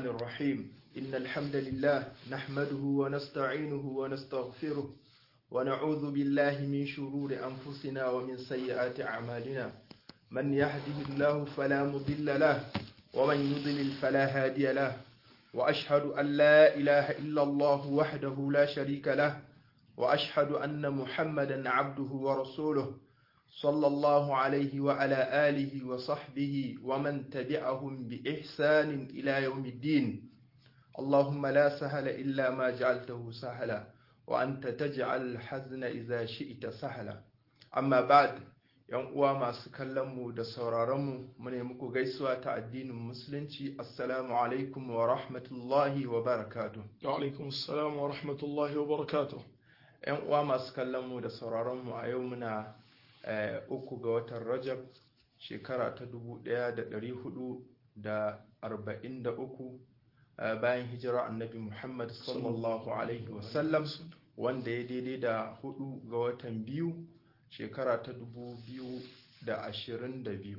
الرحمن الرحيم إن الحمد لله نحمده ونستعينه ونستغفره ونعوذ بالله من شرور أنفسنا ومن سيئات أعمالنا من يهده الله فلا مضل له ومن يضلل فلا هادي له وأشهد أن لا إله إلا الله وحده لا شريك له وأشهد أن محمدا عبده ورسوله صلى الله عليه وعلى آله وصحبه ومن تبعهم بإحسان إلى يوم الدين اللهم لا سهل إلا ما جعلته سهلا وأنت تجعل الحزن إذا شئت سهلا أما بعد yan uwa masu kallon mu da sauraron mu mune muku gaisuwa ta addinin musulunci assalamu alaikum wa rahmatullahi wa barakatuh wa alaikum assalam wa rahmatullahi wa barakatuh yan uwa masu kallon mu da sauraron mu a yau muna uku ga watan rajab shekara ta dubu ɗaya da ɗari hudu da arba'in da uku bayan hijira annabi muhammad sallallahu alaihi wasallam wanda ya daidai da hudu ga watan biyu shekara ta dubu biyu da ashirin da biyu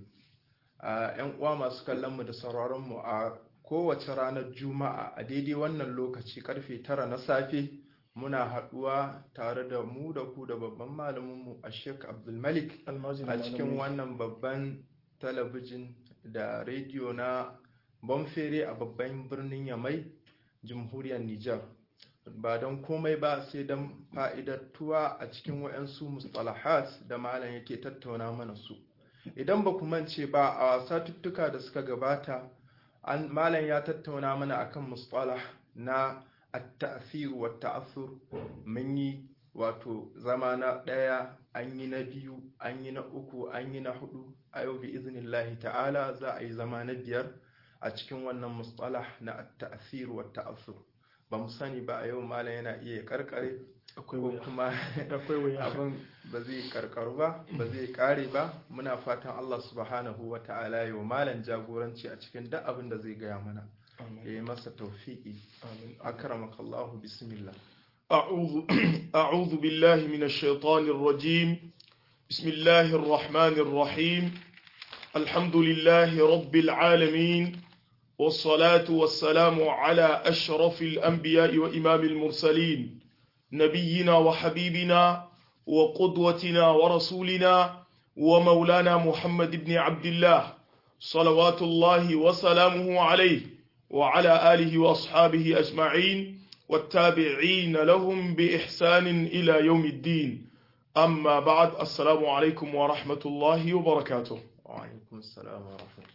yan uwa masu kallonmu da sauraronmu a kowace ranar juma'a a daidai wannan lokaci karfe tara na safe muna haɗuwa tare da mu da ku da babban malaminmu a sheik abdulmalik a cikin wannan babban talabijin da rediyo na bonfere a babban birnin yamai jamhuriyar nijar ba don komai ba sai don fa'idattuwa a cikin wa'yansu mustalahat da malam yake tattauna mana su idan ba mance ba a satuttuka da suka gabata malam ya tattauna mana akan mustalah na at-ta'thir wa ta'athur mun yi wato zama na ɗaya an yi na biyu an yi na uku an yi na hudu a yau bi iznillahi ta'ala za a yi zama na biyar a cikin wannan mustalah na at-ta'thir wa ta'athur ba mu sani ba a yau malam yana iya karkare ko kuma abin ba zai karkaru ba ba zai kare ba muna fatan Allah subhanahu wa ta'ala yau malam jagoranci a cikin duk abin da zai gaya mana ya yi masa tawfiqi akramaka Allah bismillah أعوذ أعوذ بالله من الشيطان الرجيم بسم الله الرحمن الرحيم الحمد لله رب العالمين والصلاة والسلام على أشرف الأنبياء وإمام المرسلين نبينا وحبيبنا وقدوتنا ورسولنا ومولانا محمد بن عبد الله صلوات الله وسلامه عليه وعلى آله وأصحابه أجمعين والتابعين لهم بإحسان إلى يوم الدين أما بعد السلام عليكم ورحمة الله وبركاته وعليكم السلام ورحمة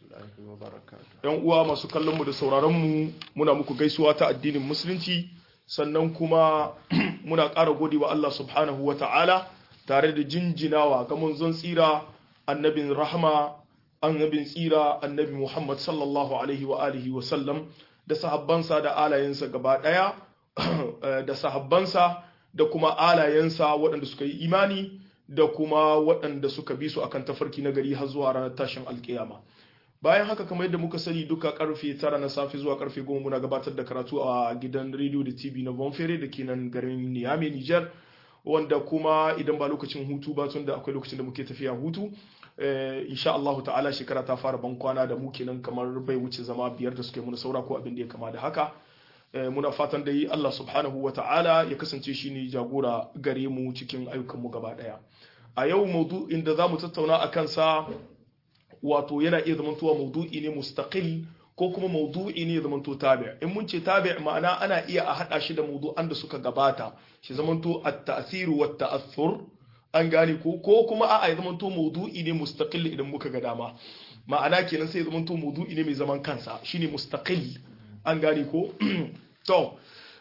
yan uwa masu kallon mu da sauraron mu muna muku gaisuwa ta addinin musulunci sannan kuma muna ƙara gode wa Allah subhanahu wa ta'ala tare da jinjinawa ga manzon tsira annabin rahama annabin tsira annabi Muhammad sallallahu alaihi wa alihi wa sallam da sahabbansa da alayensa gaba ɗaya da sahabbansa da kuma alayensa waɗanda suka yi imani da kuma waɗanda suka bi su akan tafarki na gari har zuwa ranar tashin alkiyama bayan haka kamar yadda muka sani duka karfe tara na safe zuwa karfe goma muna gabatar da karatu a gidan rediyo da tv na bonfere da ke nan garin niyame niger wanda kuma idan ba lokacin hutu ba tun da akwai lokacin da muke tafiya hutu insha Allah ta'ala shekara ta fara ban kwana da mu kenan kamar bai wuce zama biyar da suke muna saura ko abin da ya kama da haka muna fatan da yi Allah subhanahu wa ta'ala ya kasance shi ne jagora gare mu cikin ayyukanmu gaba daya a yau maudu'in da za mu tattauna a kansa wato yana iya zamantowa maudu'i ne mustaqil ko kuma maudu'i ne zamanto tabi' in mun ce tabi' ma'ana ana iya a hada shi da maudu'an da suka gabata shi zamanto at-ta'thir wa at-ta'athur an gane ko ko kuma a'a ya zamanto maudu'i ne mustaqil idan muka ga dama ma'ana kenan sai ya zamanto maudu'i ne mai zaman kansa shine mustaqil an gane ko to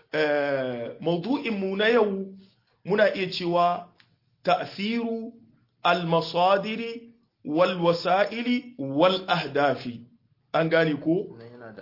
eh maudu'in mu na yau muna iya cewa ta'thiru al-masadiri walwasa'ili wal ahdafi an gane ko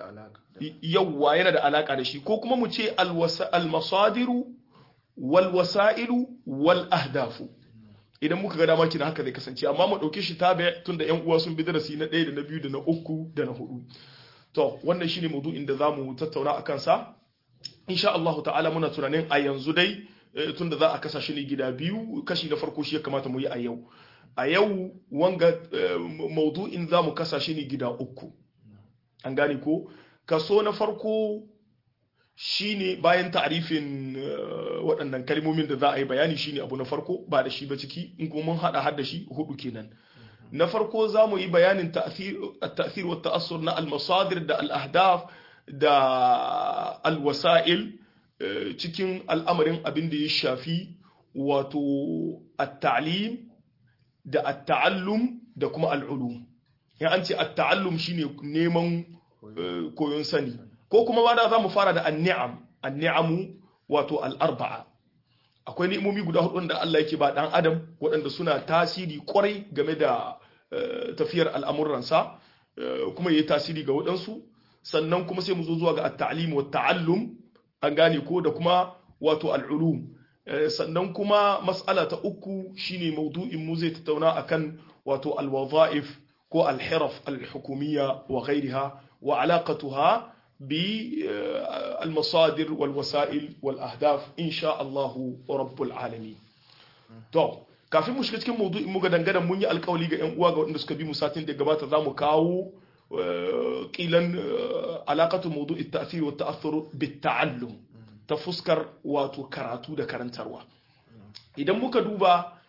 yawwa yana da alaka da shi ko kuma mu ce almasadiru walwasa'ilu wal ahdafu idan muka ga dama kina haka zai kasance amma mu dauke shi tabi tunda yan uwa sun bi darasi na ɗaya da na biyu da na uku da na hudu to wannan shine maudu'in da zamu tattauna akan sa insha Allah ta'ala muna tunanin a yanzu dai tunda za a kasa shi ne gida biyu kashi na farko shi ya kamata mu yi a yau a yau wanga maudu'in za mu kasa shi ne gida uku an gane ko kaso na farko shine bayan ta'rifin waɗannan kalmomin da za a yi bayani shine abu na farko ba da shi ba ciki in kuma mun hada har da shi hudu kenan na farko za mu yi bayanin ta'thir wa ta'assur na al-masadir da al-ahdaf da al-wasa'il cikin al'amarin abin da ya shafi wato at-ta'lim da at-ta'allum da kuma al-ulum ya an ce at-ta'allum shine neman koyon sani ko kuma ma da za mu fara da an-ni'am an-ni'amu wato al-arba'a akwai ni'imomi guda hudu da Allah yake ba dan adam waɗanda suna tasiri kwarai game da tafiyar al'amuransa kuma yayi tasiri ga waɗansu sannan kuma sai mu zo zuwa ga at-ta'lim wa ta'allum an gane ko da kuma wato al-ulum sannan kuma mas'ala ta uku shine maudu'in mu zai tattauna akan wato al-wadha'if ko al-hiraf al-hukumiyya wa ghayriha wa alaqatuha بالمصادر والوسائل والأهداف إن شاء الله رب العالمين to kafin mu shiga cikin maudu'in mu ga dangane mun yi alkawali ga yan uwa ga wanda suka bi mu satin da gabata za mu kawo kilan alaqatu maudu'i at-ta'thir wa at-ta'athur bit-ta'allum ta fuskar wato karatu da karantarwa idan muka duba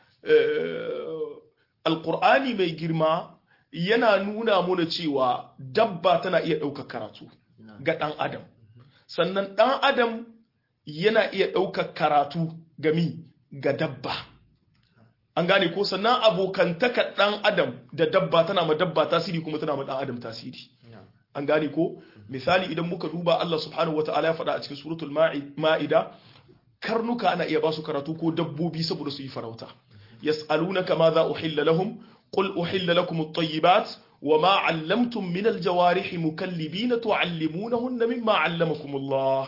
alqur'ani mai girma yana nuna mana cewa dabba tana iya ɗaukar karatu ga ɗan adam sannan ɗan adam yana iya ɗaukar karatu gami ga dabba an gane ko sannan abokantaka ɗan adam da dabba tana ma dabba tasiri kuma tana ma ɗan adam tasiri an gane ko misali idan muka duba Allah subhanahu wa ta'ala ya faɗa a cikin suratul ma'ida karnuka ana iya ba su karatu ko dabbobi saboda su yi farauta yas'alunaka ma za uhilla lahum qul uhilla lakum at-tayyibat وما علمتم من الجوارح مكلبين تعلمونهن مما علمكم الله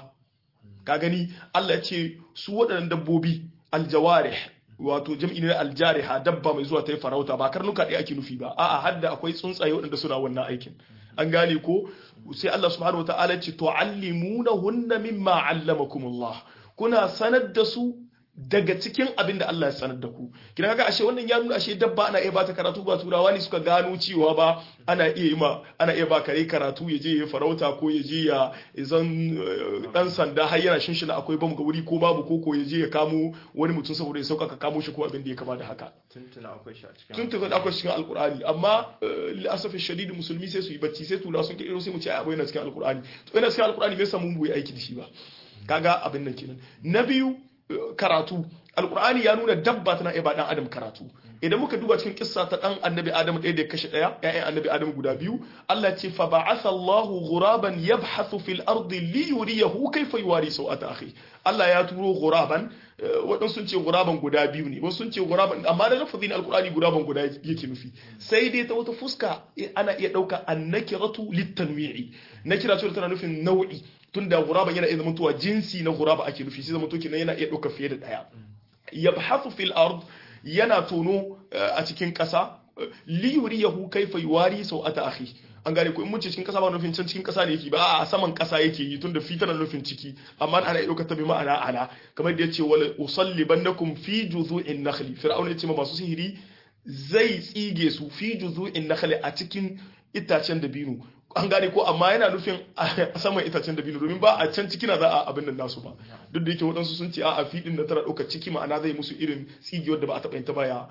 kagani Allah ya ce su waɗannan dabbobi aljawarih wato jam'i ne aljariha dabba mai zuwa ta yi farauta ba karnuka ɗaya ake nufi ba a'a hadda akwai tsuntsaye waɗanda suna wannan aikin an gane ko sai Allah subhanahu wataala ce tu'allimunahunna mimma allamakumullah kuna sanar da su daga cikin abin da Allah ya sanar da ku kina kaga ashe wannan ya nuna ashe dabba ana iya bata karatu ba turawa ne suka gano cewa ba ana iya yi ma ana iya ba kare karatu ya je ya farauta ko ya je ya zan dan sanda har yana shinshina akwai bamu ga wuri ko babu koko ya je ya kamo wani mutum saboda ya sauka ka kamo shi ko abin da ya kama da haka tuntuna akwai shi a cikin tuntuna akwai cikin alkur'ani amma la'asafi shadidi musulmi sai su yi bacci sai turawa sun kirkiro sai mu ce ai abu yana cikin alkur'ani to yana cikin alkur'ani bai samu mu yi aiki da shi ba kaga abin nan kenan na biyu karatu alkur'ani ya nuna dabba tana iya ba dan adam karatu idan muka duba cikin kissa ta dan annabi adam ɗaya da ya kashe ɗaya ƴaƴan annabi adam guda biyu Allah ce fa ba'atha Allahu ghuraban yabhathu fil ardi li yuriyahu kayfa yuwari sawata akhi Allah ya turo ghuraban waɗansu sun ce ghuraban guda biyu ne wasu sun ce ghuraban amma da lafazin alkur'ani ghuraban guda yake nufi sai dai ta wata fuska ana iya ɗauka annakiratu litanwi'i nakira ce tana nufin nau'i tunda ghuraban yana iya zamantowa jinsi na ghuraba ake nufi sai zamanto kenan yana iya ɗauka fiye da ɗaya yabhathu fil ard yana tono a cikin ƙasa li yuriyahu kayfa yuwari sau'ata akhi an gane ko in mun ce cikin ƙasa ba nufin can cikin ƙasa ne yake ba a saman ƙasa yake yi tunda fi tana nufin ciki amma ana iya ɗaukar ta bi ma'ana ala kamar da yace wala usallibannakum fi juzu'in nakhli fir'auna yace ma masu sihiri zai tsige su fi juzu'in nakhli a cikin itacen dabino an gane ko amma yana nufin a saman itacen dabino domin ba a can ciki na za a abin nan nasu ba duk da yake waɗansu sun ce a fiɗin da tana ɗaukar ciki ma'ana zai musu irin tsigiyar da ba a taɓa yin ta baya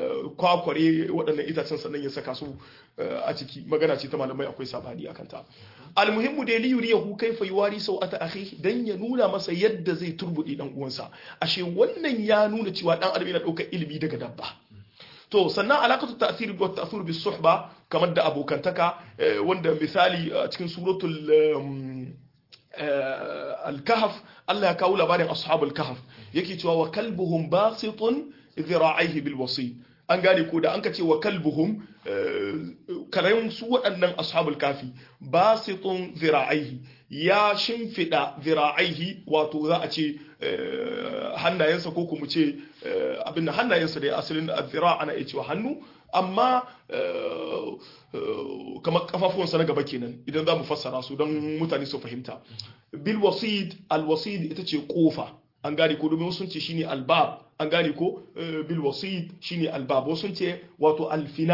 kwakware waɗannan itacen sannan ya saka su a ciki magana ce ta malamai akwai sabani akan ta almuhimmu dai liyuri ya hu kai faiwari sau ata akhi dan ya nuna masa yadda zai turbuɗe dan uwansa ashe wannan ya nuna cewa dan adam yana ɗaukar ilimi daga dabba to sannan alakatu ta'siri wa ta'thur bis suhba kamar da abokantaka wanda misali a cikin suratul al-kahf Allah ya kawo labarin ashabul kahf yake cewa wa kalbuhum basitun dhira'ihi bil wasi an gane ko da an ka ce wa kalbuhum karayin su waɗannan ashabul kafi basitun dhira'ihi ya shimfida dhira'ihi wato za a ce hannayensa ko kuma ce abin da hannayensa da asalin zira ana iya cewa hannu amma kamar kafafuwansa na gaba kenan idan za mu fassara su don mutane su fahimta bil wasid al wasid ita ce kofa an gane ko domin sun ce shine albab an gane ko bil wasid shine albab wasu sun ce wato alfina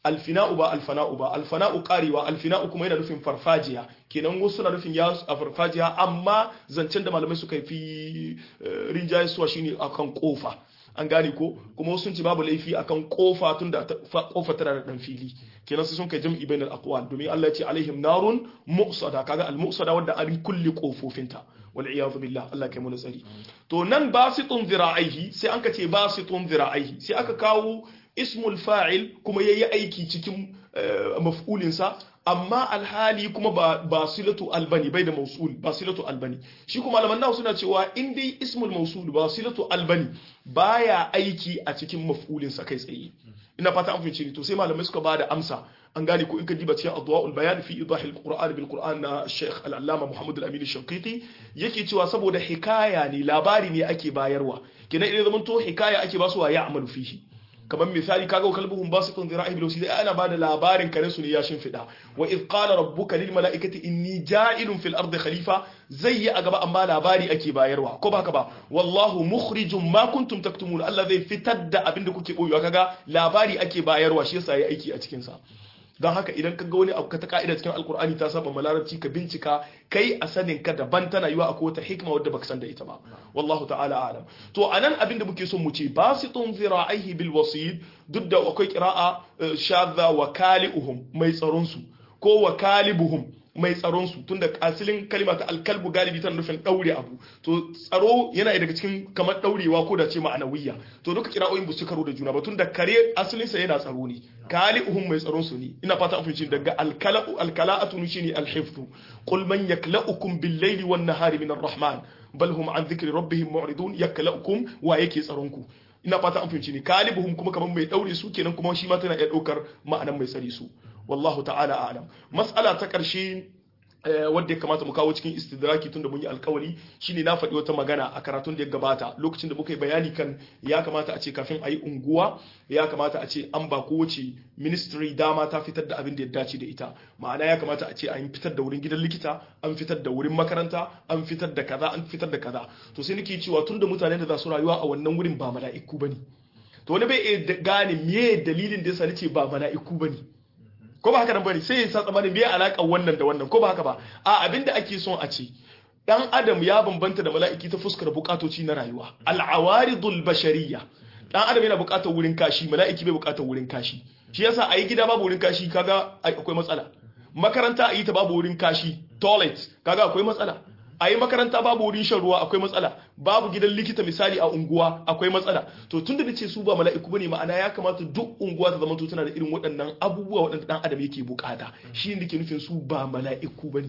alfina'u ba alfana'u ba alfana'u karewa alfina'u kuma yana nufin farfajiya kenan wasu na nufin ya a farfajiya amma zancen da malamai suka fi rinjaye suwa shine akan kofa an gane ko kuma wasu sun ce babu laifi akan kofa tun da kofa tana da dan fili kenan sai sun kai jam'i bainal aqwal domin Allah ya ce alaihim narun mu'sada kaga al mu'sada wanda an kulli kofofinta wal iyadu billah Allah kai mu tsari to nan basitun zira'ihi sai an ka ce basitun zira'ihi sai aka kawo ismul fa'il kuma yayi aiki cikin maf'ulinsa amma alhali kuma ba basilatu albani bai da mausul basilatu albani shi kuma malaman nawa suna cewa in dai ismul mausul basilatu albani baya aiki a cikin maf'ulinsa kai tsaye ina fata an fahimci to sai malamai suka bada amsa an gane ko in ka diba cikin adwaul bayan fi idahil qur'an bil qur'an na Sheikh al-Allama Muhammad al-Amin al-Shanqiti yake cewa saboda hikaya ne labari ne ake bayarwa kenan idan zaman to hikaya ake basuwa ya amalu fihi kamar misali kaga kalbuhum basitun dhira'i bil wasi ana bada labarin kare su ne ya shimfida wa id qala rabbuka lil mala'ikati inni ja'ilun fil ardi khalifa zai yi a gaba amma labari ake bayarwa ko baka ba wallahu mukhrijum ma kuntum taktumun Allah zai fitar da abinda kuke boyewa kaga labari ake bayarwa shi yasa yayi aiki a cikin sa don haka idan ka ga wani abu ka ta ka'ida cikin alkur'ani ta saba malarabci ka bincika kai a sanin ka daban tana yiwa akwai wata hikima wadda baka san da ita ba wallahu ta'ala alam to anan abin da muke son mu ce basitun zira'ihi bil wasid duk da akwai qira'a shadha wa kali'uhum mai tsaron su ko wa kalibuhum mai tsaron su tunda asilin kalima ta alkalbu galibi tana nufin daure abu to tsaro yana daga cikin kamar daurewa ko da ce ma'anawiyya to duka kira'o'in ba su karo da juna ba tunda kare asalin sa yana tsaro ne kali'uhum mai tsaron su ne ina fata an fahimci daga alkala'u alkala'atu shine alhifdhu qul man yakla'ukum bil layli wan nahari min arrahman bal hum an dhikri rabbihim mu'ridun yakla'ukum wa yake tsaron ku ina fata an fahimci ne kalibuhum kuma kamar mai daure su kenan kuma shi ma tana iya daukar ma'anan mai tsari su wallahu ta'ala a'lam mas'ala ta ƙarshe wadda ya kamata mu kawo cikin istidraki tunda mun yi alkawari shine na faɗi wata magana a karatun da ya gabata lokacin da muka yi bayani kan ya kamata a ce kafin a yi unguwa ya kamata a ce an ba kowace ministry dama ta fitar da abin da ya dace da ita ma'ana ya kamata a ce an fitar da wurin gidan likita an fitar da wurin makaranta an fitar da kaza an fitar da kaza to sai nake cewa tunda mutanen da za su rayuwa a wannan wurin ba mala'iku bane to wani bai gane me dalilin da yasa nace ba mala'iku bane ko ba haka nan bane sai ya sa tsamanin me alaka wannan da wannan ko ba haka ba a abinda ake son a ce dan adam ya bambanta da mala'iki ta fuskar bukatoci na rayuwa al'awaridul bashariyya dan adam yana bukatar wurin kashi mala'iki bai bukatar wurin kashi shi yasa a yi gida babu wurin kashi kaga akwai matsala makaranta a yi ta babu wurin kashi toilet kaga akwai matsala a yi makaranta babu wurin shan ruwa akwai matsala babu gidan likita misali a unguwa akwai matsala to tun da ce su ba mala'iku bane ma'ana ya kamata duk unguwa ta zama tana da irin waɗannan abubuwa waɗanda dan adam yake bukata shi ne ke nufin su ba mala'iku bane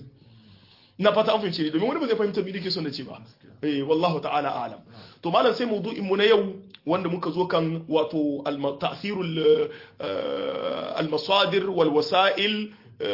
na fata an fahimce ne domin wani ba zai fahimta me nake son na ce ba eh wallahu ta'ala a'lam to malam sai mawdu'in mu na yau wanda muka zo kan wato ta'thirul al-masadir wal wasa'il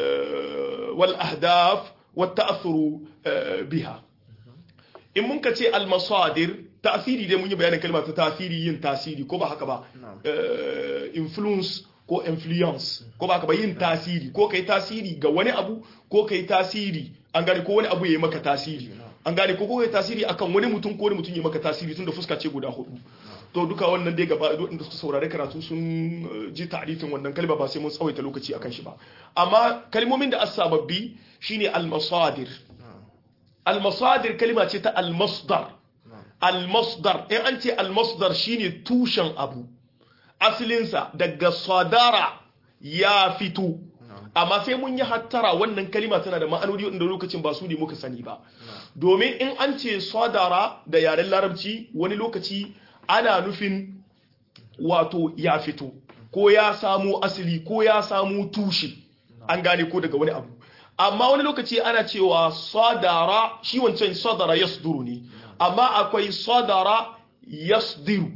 wal ahdaf والتأثر بها in mun ka ce almasadir tasiri dai mun yi bayanin kalmar ta tasiri yin tasiri ko ba haka ba influence ko influence ko ba haka ba yin tasiri ko kai tasiri ga wani abu ko kai tasiri an gane ko wani abu ya yi maka tasiri an gane ko kai tasiri akan wani mutum ko wani mutum ya maka tasiri tun da fuska ce guda hudu to duka wannan dai gaba da suka saurari karatu sun ji ta'rifin wannan kalma ba sai mun tsawaita lokaci akan shi ba amma kalmomin da as-sababbi shine al-masadir al-masadir kalma ce ta al-masdar al-masdar in an ce al-masdar shine tushen abu asalinsa daga sadara ya fito amma sai mun yi hattara wannan kalima tana da ma'anoni wanda lokacin ba su ne muka sani ba domin in an ce sadara da yaren larabci wani lokaci ana nufin wato ya fito ko ya samu asali ko ya samu tushe an gane ko daga wani abu amma wani lokaci ana cewa sadara shi wancan sadara yasduru ne amma akwai sadara yasdiru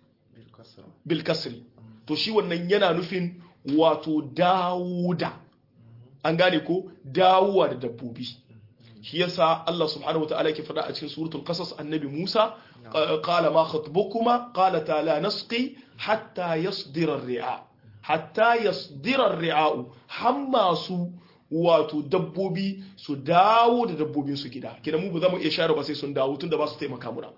bil kasri to shi wannan yana nufin wato dawuda an gane ko dawuwa da dabbobi shi yasa Allah subhanahu wa ta'ala ke faɗa a cikin suratul qasas annabi Musa qala ma khatbukuma qalata la nasqi hatta yasdira ar-ri'a hatta yasdira ar-ri'a hamma su wato dabbobi su dawo da dabbobin su gida kidan mu ba za mu iya share ba sai sun dawo tunda ba su taimaka muna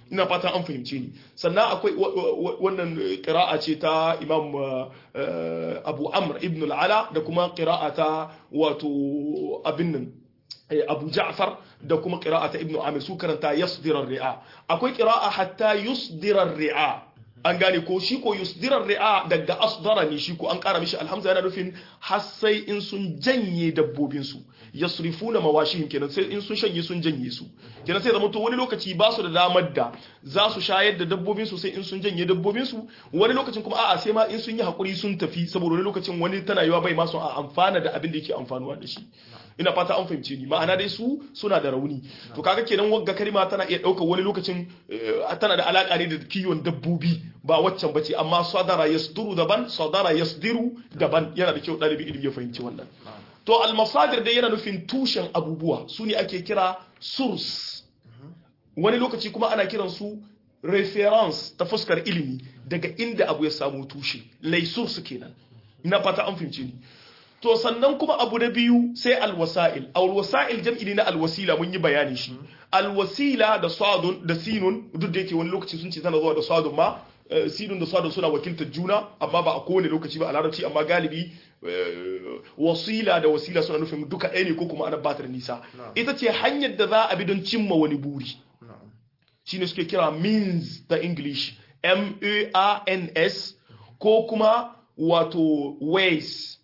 ina fatan an fahimce ni sannan akwai wannan qira'a ce ta imam abu amr ibn al-ala da kuma qira'a ta wato abin nan abu ja'far da kuma qira'a ta ibn amir su karanta yasdira ri'a akwai qira'a hatta yusdira ri'a an gane ko shi ko yusdirar ri'a daga asdara ne shi ko an kara mishi alhamza yana nufin har sai in sun janye dabbobin su yasrifuna mawashihim kenan sai in sun shanye sun janye su kenan sai zama to wani lokaci ba su da damar da za su shayar da dabbobin su sai in sun janye dabbobin su wani lokacin kuma a'a sai ma in sun yi hakuri sun tafi saboda wani lokacin wani tana yiwa bai ma su a amfana da abin da yake amfanuwa da shi ina fata an fahimce ni ma'ana dai su suna da rauni to kaga kenan wagga kalma tana iya ɗaukar wani lokacin tana da alaka ne da kiwon dabbobi ba waccan bace amma sadara yasduru daban sadara yasdiru daban yana da kyau ɗalibi ilimi ya fahimci wannan to almasadir dai yana nufin tushen abubuwa su ne ake kira source wani lokaci kuma ana kiran su reference ta fuskar ilimi daga inda abu ya samu tushe lai source kenan ina fata an fahimce ni to sannan kuma abu na biyu sai alwasa'il alwasa'il jam'i ne na alwasila mun yi bayani shi alwasila da sadun da sinun duk da yake wani lokaci sun ce tana zuwa da sadun ma sinun da sadun suna wakiltar juna amma ba a kowane lokaci ba a larabci amma galibi wasila da wasila suna nufin duka ɗaya ne ko kuma ana batar nisa ita ce hanyar da za a bi don cimma wani buri shine suke kira means da english m a n s ko kuma wato ways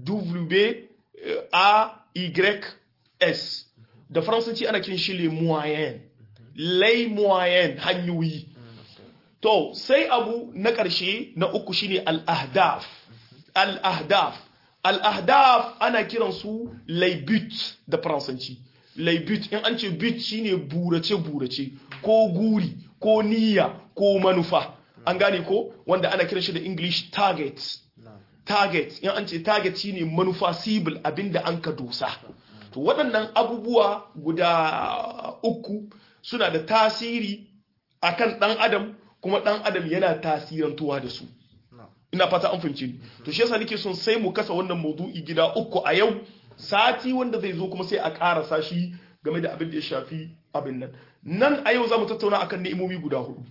W-A-Y-S da faransanci ana kin shi le moyen lay moyen hanyoyi to sai abu na ƙarshe na uku shine al-ahdaf al-ahdaf al-ahdaf ana kiran su laybut da faransanci laybut in an ce but shine burace burace ko guri ko niyya ko manufa an gane ko wanda ana kiran shi da english targets target in an ce target shine manufa sibil abinda an ka dosa to waɗannan abubuwa guda uku suna da tasiri akan ɗan adam kuma ɗan adam yana tasirantuwa da su ina fata an fahimce ni to shi yasa nake son sai mu kasa wannan maudu'i gida uku a yau sati wanda zai zo kuma sai a ƙarasa shi game da abin da ya shafi abin nan nan a yau za mu tattauna akan ni'imomi guda hudu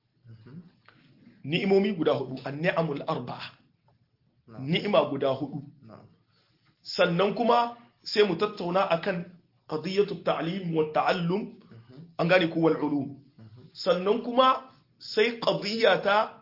ni'imomi guda hudu an-ni'amul arba'a ni'ima guda hudu sannan kuma sai mu tattauna akan qadiyatu ta'lim wa ta'allum an gane ko wal ulum sannan kuma sai qadiya ta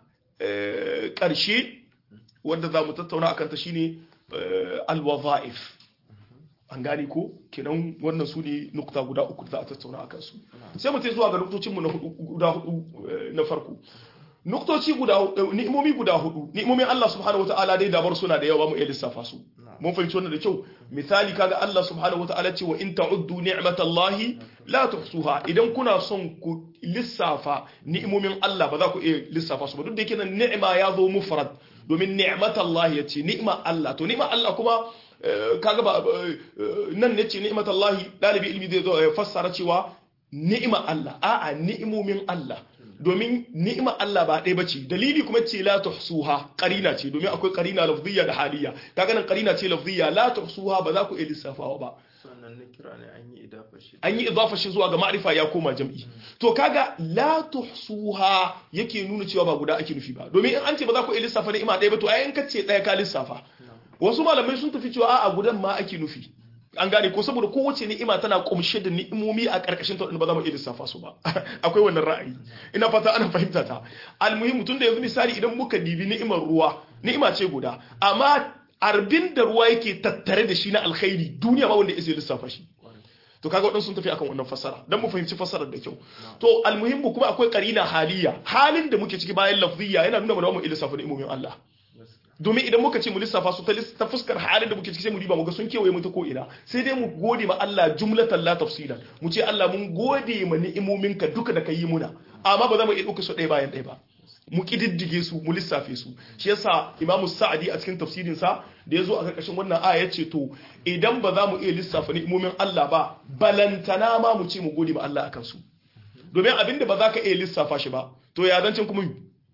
karshe wanda za mu tattauna akan ta shine al wadha'if an gane ko kenan wannan su ne nukta guda uku da za a tattauna akan su sai mu tai zuwa ga nuktocinmu na hudu guda hudu na farko nuktoci guda ni'imomi guda hudu ni'imomin Allah subhanahu wataala dai dabar suna da yawa mu iya lissafa su mun fahimci wannan da kyau misali kaga Allah subhanahu wataala ce wa in ta'uddu ni'matallahi la tuhsuha idan kuna son ku lissafa ni'imomin Allah ba za ku iya lissafa su ba duk da yake nan ni'ima ya zo mufrad domin ni'matallahi yace ni'ma Allah to ni'ma Allah kuma kaga ba nan ne ce ni'matallahi dalibi ilmi zai zo ya fassara cewa ni'ima Allah a'a ni'imomin Allah domin ni'ima Allah ba ɗaya bace dalili kuma ce la tuhsuha qarina ce domin akwai qarina lafziyya da haliyya kaga nan qarina ce lafziyya la tuhsuha ba za ku iya lissafawa ba sannan na kira ne an yi idafa shi an yi idafa shi zuwa ga ma'rifa ya koma jam'i to kaga la tuhsuha yake nuna cewa ba guda ake nufi ba domin in an ce ba za ku iya lissafa ni'ima ɗaya ba to ai in ka ce ɗaya ka lissafa wasu malamai sun tafi cewa a'a gudan ma ake nufi an gane ko saboda kowace ni'ima tana kumshe da ni'imomi a karkashin ta ba za mu iya lissafa su ba akwai wannan ra'ayi ina fata ana fahimta ta almuhim tun da yanzu misali idan muka dibi ni'imar ruwa ni'ima ce guda amma arbin da ruwa yake tattare da shi na alkhairi duniya ba wanda ya lissafa shi to kaga wadansu sun tafi akan wannan fassara dan mu fahimci fassarar da kyau to almuhimmu kuma akwai qarina haliya halin da muke ciki bayan lafziya yana nuna mana mu iya lissafa ni'imomin Allah domin idan muka ce mu lissafa su ta fuskar halin da muke ciki sai mu diba mu ga sun kewaye mu ta ko ina sai dai mu gode ma Allah jumlatan la tafsilan mu ce Allah mun gode ma ni'imominka duka da ka yi muna amma ba za mu iya ɗauka su ɗaya bayan ɗaya ba mu kididdige su mu lissafe su shi yasa Imam Sa'adi a cikin tafsirin sa da yazo a karkashin wannan aya yace to idan ba za mu iya lissafa ni'imomin Allah ba balantana ma mu ce mu gode ma Allah akan su domin abinda ba za ka iya lissafa shi ba to ya zancin kuma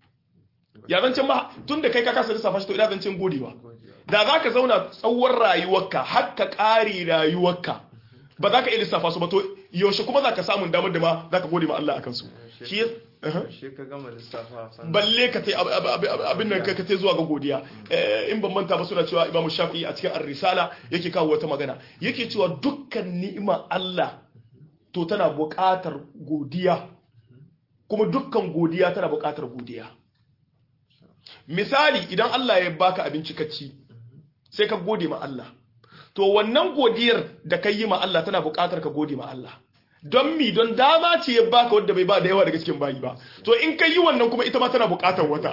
ya zancen ma tun da kai ka kasa lissafa shi to ina zancen godewa da za ka zauna tsawon rayuwarka har ka ƙare rayuwarka ba za ka iya lissafa su ba to yaushe kuma za ka samun damar da ma za ka gode ma Allah akan su shi ya- Aha. shi ka gama lissafa sannan balle ka tai ab- ab- ab- abin nan ka tai zuwa ga godiya Eh, in ban manta ba suna cewa Imam Shafi'i a cikin Ar-Risala yake kawo wata magana yake cewa dukkan ni'ima Allah to tana buƙatar godiya kuma dukkan godiya tana buƙatar godiya misali idan Allah ya baka abinci ka ci sai ka gode ma Allah to wannan godiyar da ka yi ma Allah tana buƙatar ka gode ma Allah don mi don dama ce ya baka wadda bai ba da yawa daga cikin bayi ba to in ka yi wannan kuma ita ma tana buƙatar wata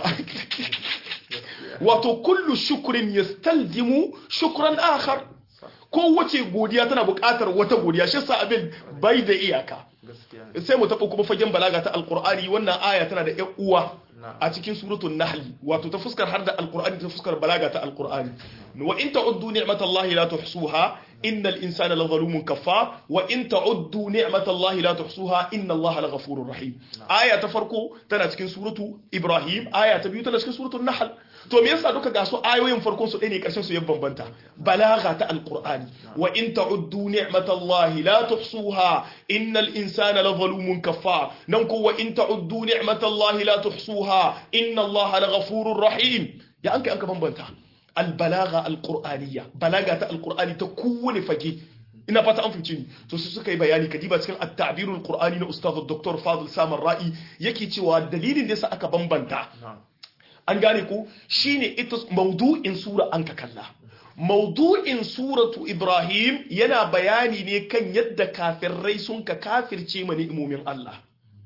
wato kullu shukrin yastalzimu shukran akhar kowace godiya tana buƙatar wata godiya shi sa abin bai da iyaka gaskiya ne sai mu taɓa kuma fagen balaga ta alkur'ani wannan aya tana da ƴan uwa a cikin suratul nahl wato ta fuskar har da alkur'ani ta fuskar balaga ta alkur'ani wa in ta'uddu ni'matallahi la tuhsuha innal insana la zalumun kaffar wa in ta'uddu ni'matallahi la tuhsuha inna allaha la ghafurur rahim aya ta farko tana cikin suratu ibrahim aya ta biyu tana cikin suratul nahl to me yasa duka ga su ayoyin farkon su ɗaya ne ƙarshen su ya bambanta balaga ta alqur'ani wa in ta'uddu ni'matallahi la tuhsuha innal insana la zalumun kaffar nan ko wa in ta'uddu ni'matallahi la tuhsuha inna allaha la ghafurur rahim ya anka anka bambanta albalaga alqur'aniyya balaga ta alqur'ani ta kowane fage ina fata an fice ni to su suka yi bayani kadiba cikin at-ta'birul qur'ani na ustaz dr fadil samar ra'i yake cewa dalilin da yasa aka bambanta na'am an gane ko shine ita maudu'in sura an ka kalla maudu'in suratu ibrahim yana bayani ne kan yadda kafirai sun ka kafirce ma ni'imomin Allah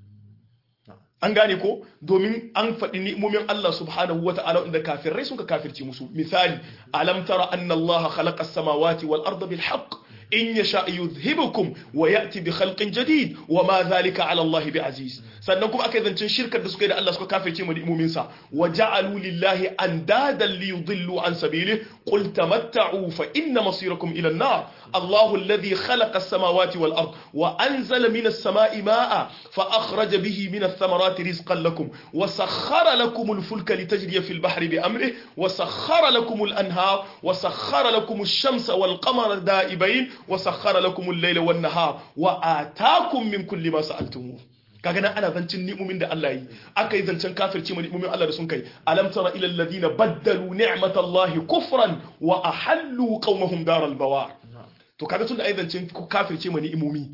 an gane ko domin an faɗi ni'imomin Allah subhanahu wa ta'ala inda kafirai sun ka kafirce musu misali alam tara anna Allah khalaqa as-samawati wal arda bil haqq in yasha yuzhibukum wa ya'ti bi khalqin jadid wa ma dhalika 'ala Allah bi aziz sannan kuma aka yi zancen shirkar da suka yi da Allah suka kafirce mu ni'imomin sa wa ja'alu lillahi andadan li yudillu an sabilihi qul tamatta'u fa inna masirakum ila an-nar الله الذي خلق السماوات والأرض وأنزل من السماء ماء فأخرج به من الثمرات رزقا لكم وسخر لكم الفلك لتجري في البحر بأمره وسخر لكم الأنهار وسخر لكم الشمس والقمر دائبين وسخر لكم الليل والنهار وآتاكم من كل ما سألتموه kaga nan ana zancin ni'umin da Allah yi aka yi zancen kafirci ma ni'umin Allah da sun kai alam tara ila alladhina baddalu ni'matallahi kufran wa ahallu qaumahum daral bawar to kaga tun da ai zancen kafirce ma ni'imomi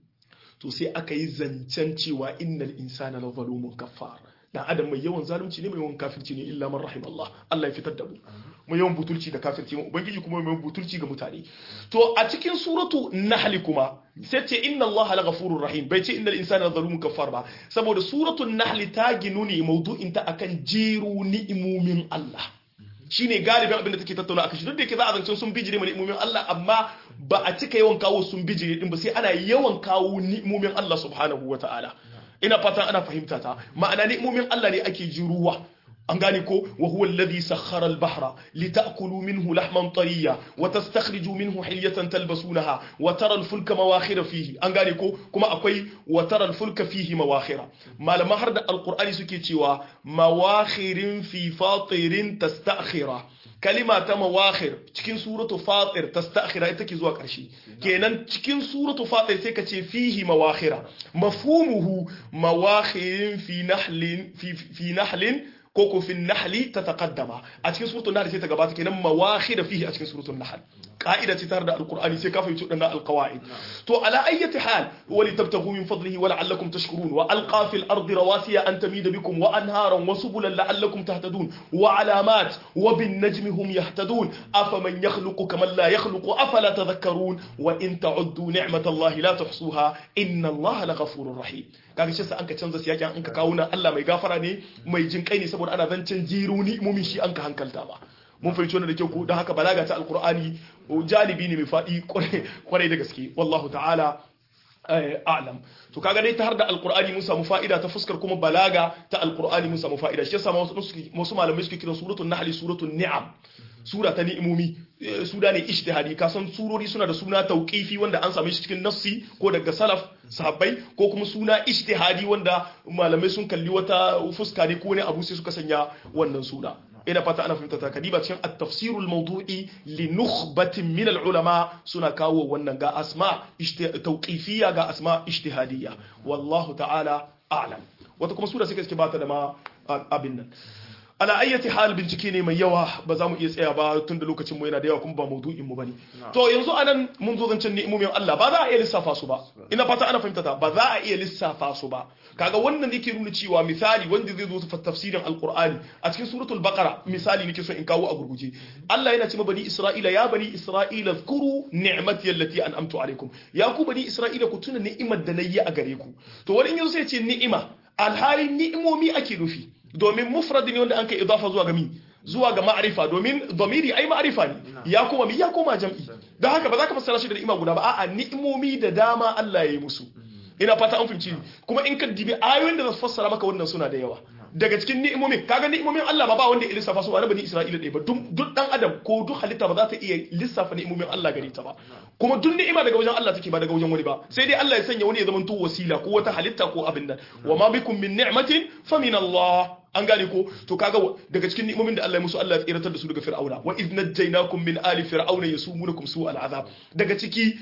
to sai aka yi zancen cewa innal insana la zalumun kaffar dan adam mai yawan zalunci ne mai yawan kafirci ne illa man rahim Allah Allah ya fitar da mu mai yawan butulci da kafirci mu ubangiji kuma mai yawan butulci ga mutane to a cikin suratu nahl kuma sai ce inna Allah la ghafurur rahim bai ce innal insana la zalumun kaffar ba saboda suratu nahl ta ginu ne maudu'in ta akan jeru ni'imomin Allah shine galibin abin da take tattauna akan shi duk da yake za a zancen sun bijire mu ni'imomin Allah amma ba a cika yawan kawo sun bijire din ba sai ana yawan kawo ni'imomin Allah subhanahu wataala ina fatan ana fahimta ta ma'ana ni'imomin Allah ne ake ji ruwa an gane ko wa huwa alladhi sakhkhara al-bahra litakulu minhu lahman tariya wa tastakhriju minhu hilyatan talbasunaha wa tara al-fulka mawakhira fihi an gane ko kuma akwai wa tara al-fulka fihi mawakhira malama har da alqur'ani suke cewa mawakhirin fi fatirin tastakhira kalima ta mawakhir cikin suratu fatir tastakhira ita ke zuwa ƙarshe kenan cikin suratu fatir sai ka ce fihi mawakhira mafhumuhu mawakhirin fi nahlin fi fi nahlin ko ko fi nahli ta taqaddama a cikin suratul nahl sai ta gabata kenan mawakhir fihi a cikin suratul nahl ka'ida ce tare da alqur'ani sai ka fahimci wadannan alqawaid to ala ayyati hal wa li tabtaghu min fadlihi wa la'allakum tashkurun wa alqa fil ardi rawasiya an tamida bikum wa anharan wa subulan la'allakum tahtadun wa alamat wa bin najmi hum yahtadun afaman yakhluqu kaman la yakhluqu afala tadhakkarun wa in ta'uddu ni'matallahi la tuhsuha inna allaha laghafurur rahim kaga shi sa an ka canza siyakin an ka kawo nan Allah mai gafara ne mai jin kai ne saboda ana zancen jiru ni'imomin shi an ka hankalta ba mun fahimci wannan da kyau ko don haka balaga ta alqur'ani jalibi ne mai fadi kwarai da gaske wallahu ta'ala a'lam to kaga dai ta har da alqur'ani mun samu fa'ida ta fuskar kuma balaga ta alqur'ani mun samu fa'ida shi yasa wasu malamai suke kiran suratul nahl suratul ni'am sura ta ni'imomi suna ne ijtihadi ka san surori suna da suna tauqifi wanda an same shi cikin nassi ko daga salaf sahabbai ko kuma suna ijtihadi wanda malamai sun kalli wata fuska ne ko ne abu sai suka sanya wannan suna ina fata ana fahimta ta kadiba cikin at-tafsirul mawdu'i li nukhbatin min al-ulama suna kawo wannan ga asma tawqifiyya ga asma ijtihadiyya wallahu ta'ala a'lam wata kuma sura suka suke bata da ma abin nan ala ayyati hal bincike ne mai yawa ba za mu iya tsaya ba tun da lokacin mu yana da yawa kuma ba maudu'in mu bane to yanzu anan mun zo zancen ni'imomin Allah ba za a iya lissafa su ba ina fata ana fahimta ta ba za a iya lissafa su ba kaga wannan yake nuna cewa misali wanda zai zo su tafsirin alqur'ani a cikin suratul baqara misali nake so in kawo a gurguje Allah yana cewa bani isra'ila ya bani isra'ila zkuru ni'mati allati an'amtu alaikum ya ku bani isra'ila ku tuna ni'imar da nayi a gare ku to wani yanzu sai ya ce ni'ima alhali ni'imomi ake nufi domin mufrad ne wanda an kai idafa zuwa ga mi zuwa ga ma'arifa domin domiri ai ma'arifa ne ya koma mi ya koma jam'i don haka ba za ka fassara shi da ni'ima guda ba a'a ni'imomi da dama Allah ya yi musu ina fata an fahimci kuma in ka dibi ayoyin da za su fassara maka wannan suna da yawa daga cikin ni'imomin kaga ni'imomin Allah ba ba wanda ya lissafa su ba na bani Isra'ila ɗaya ba duk dan adam ko duk halitta ba za ta iya lissafa ni'imomin Allah gare ta ba kuma duk ni'ima daga wajen Allah take ba daga wajen wani ba sai dai Allah ya sanya wani ya zama to wasila ko wata halitta ko abin nan wa ma bikum min ni'matin fa min Allah an gane ko to kaga daga cikin ni'imomin da Allah ya musu Allah ya tsiratar da su daga fir'auna wa idh najjaynakum min ali fir'auna yasumunukum su'al azab daga ciki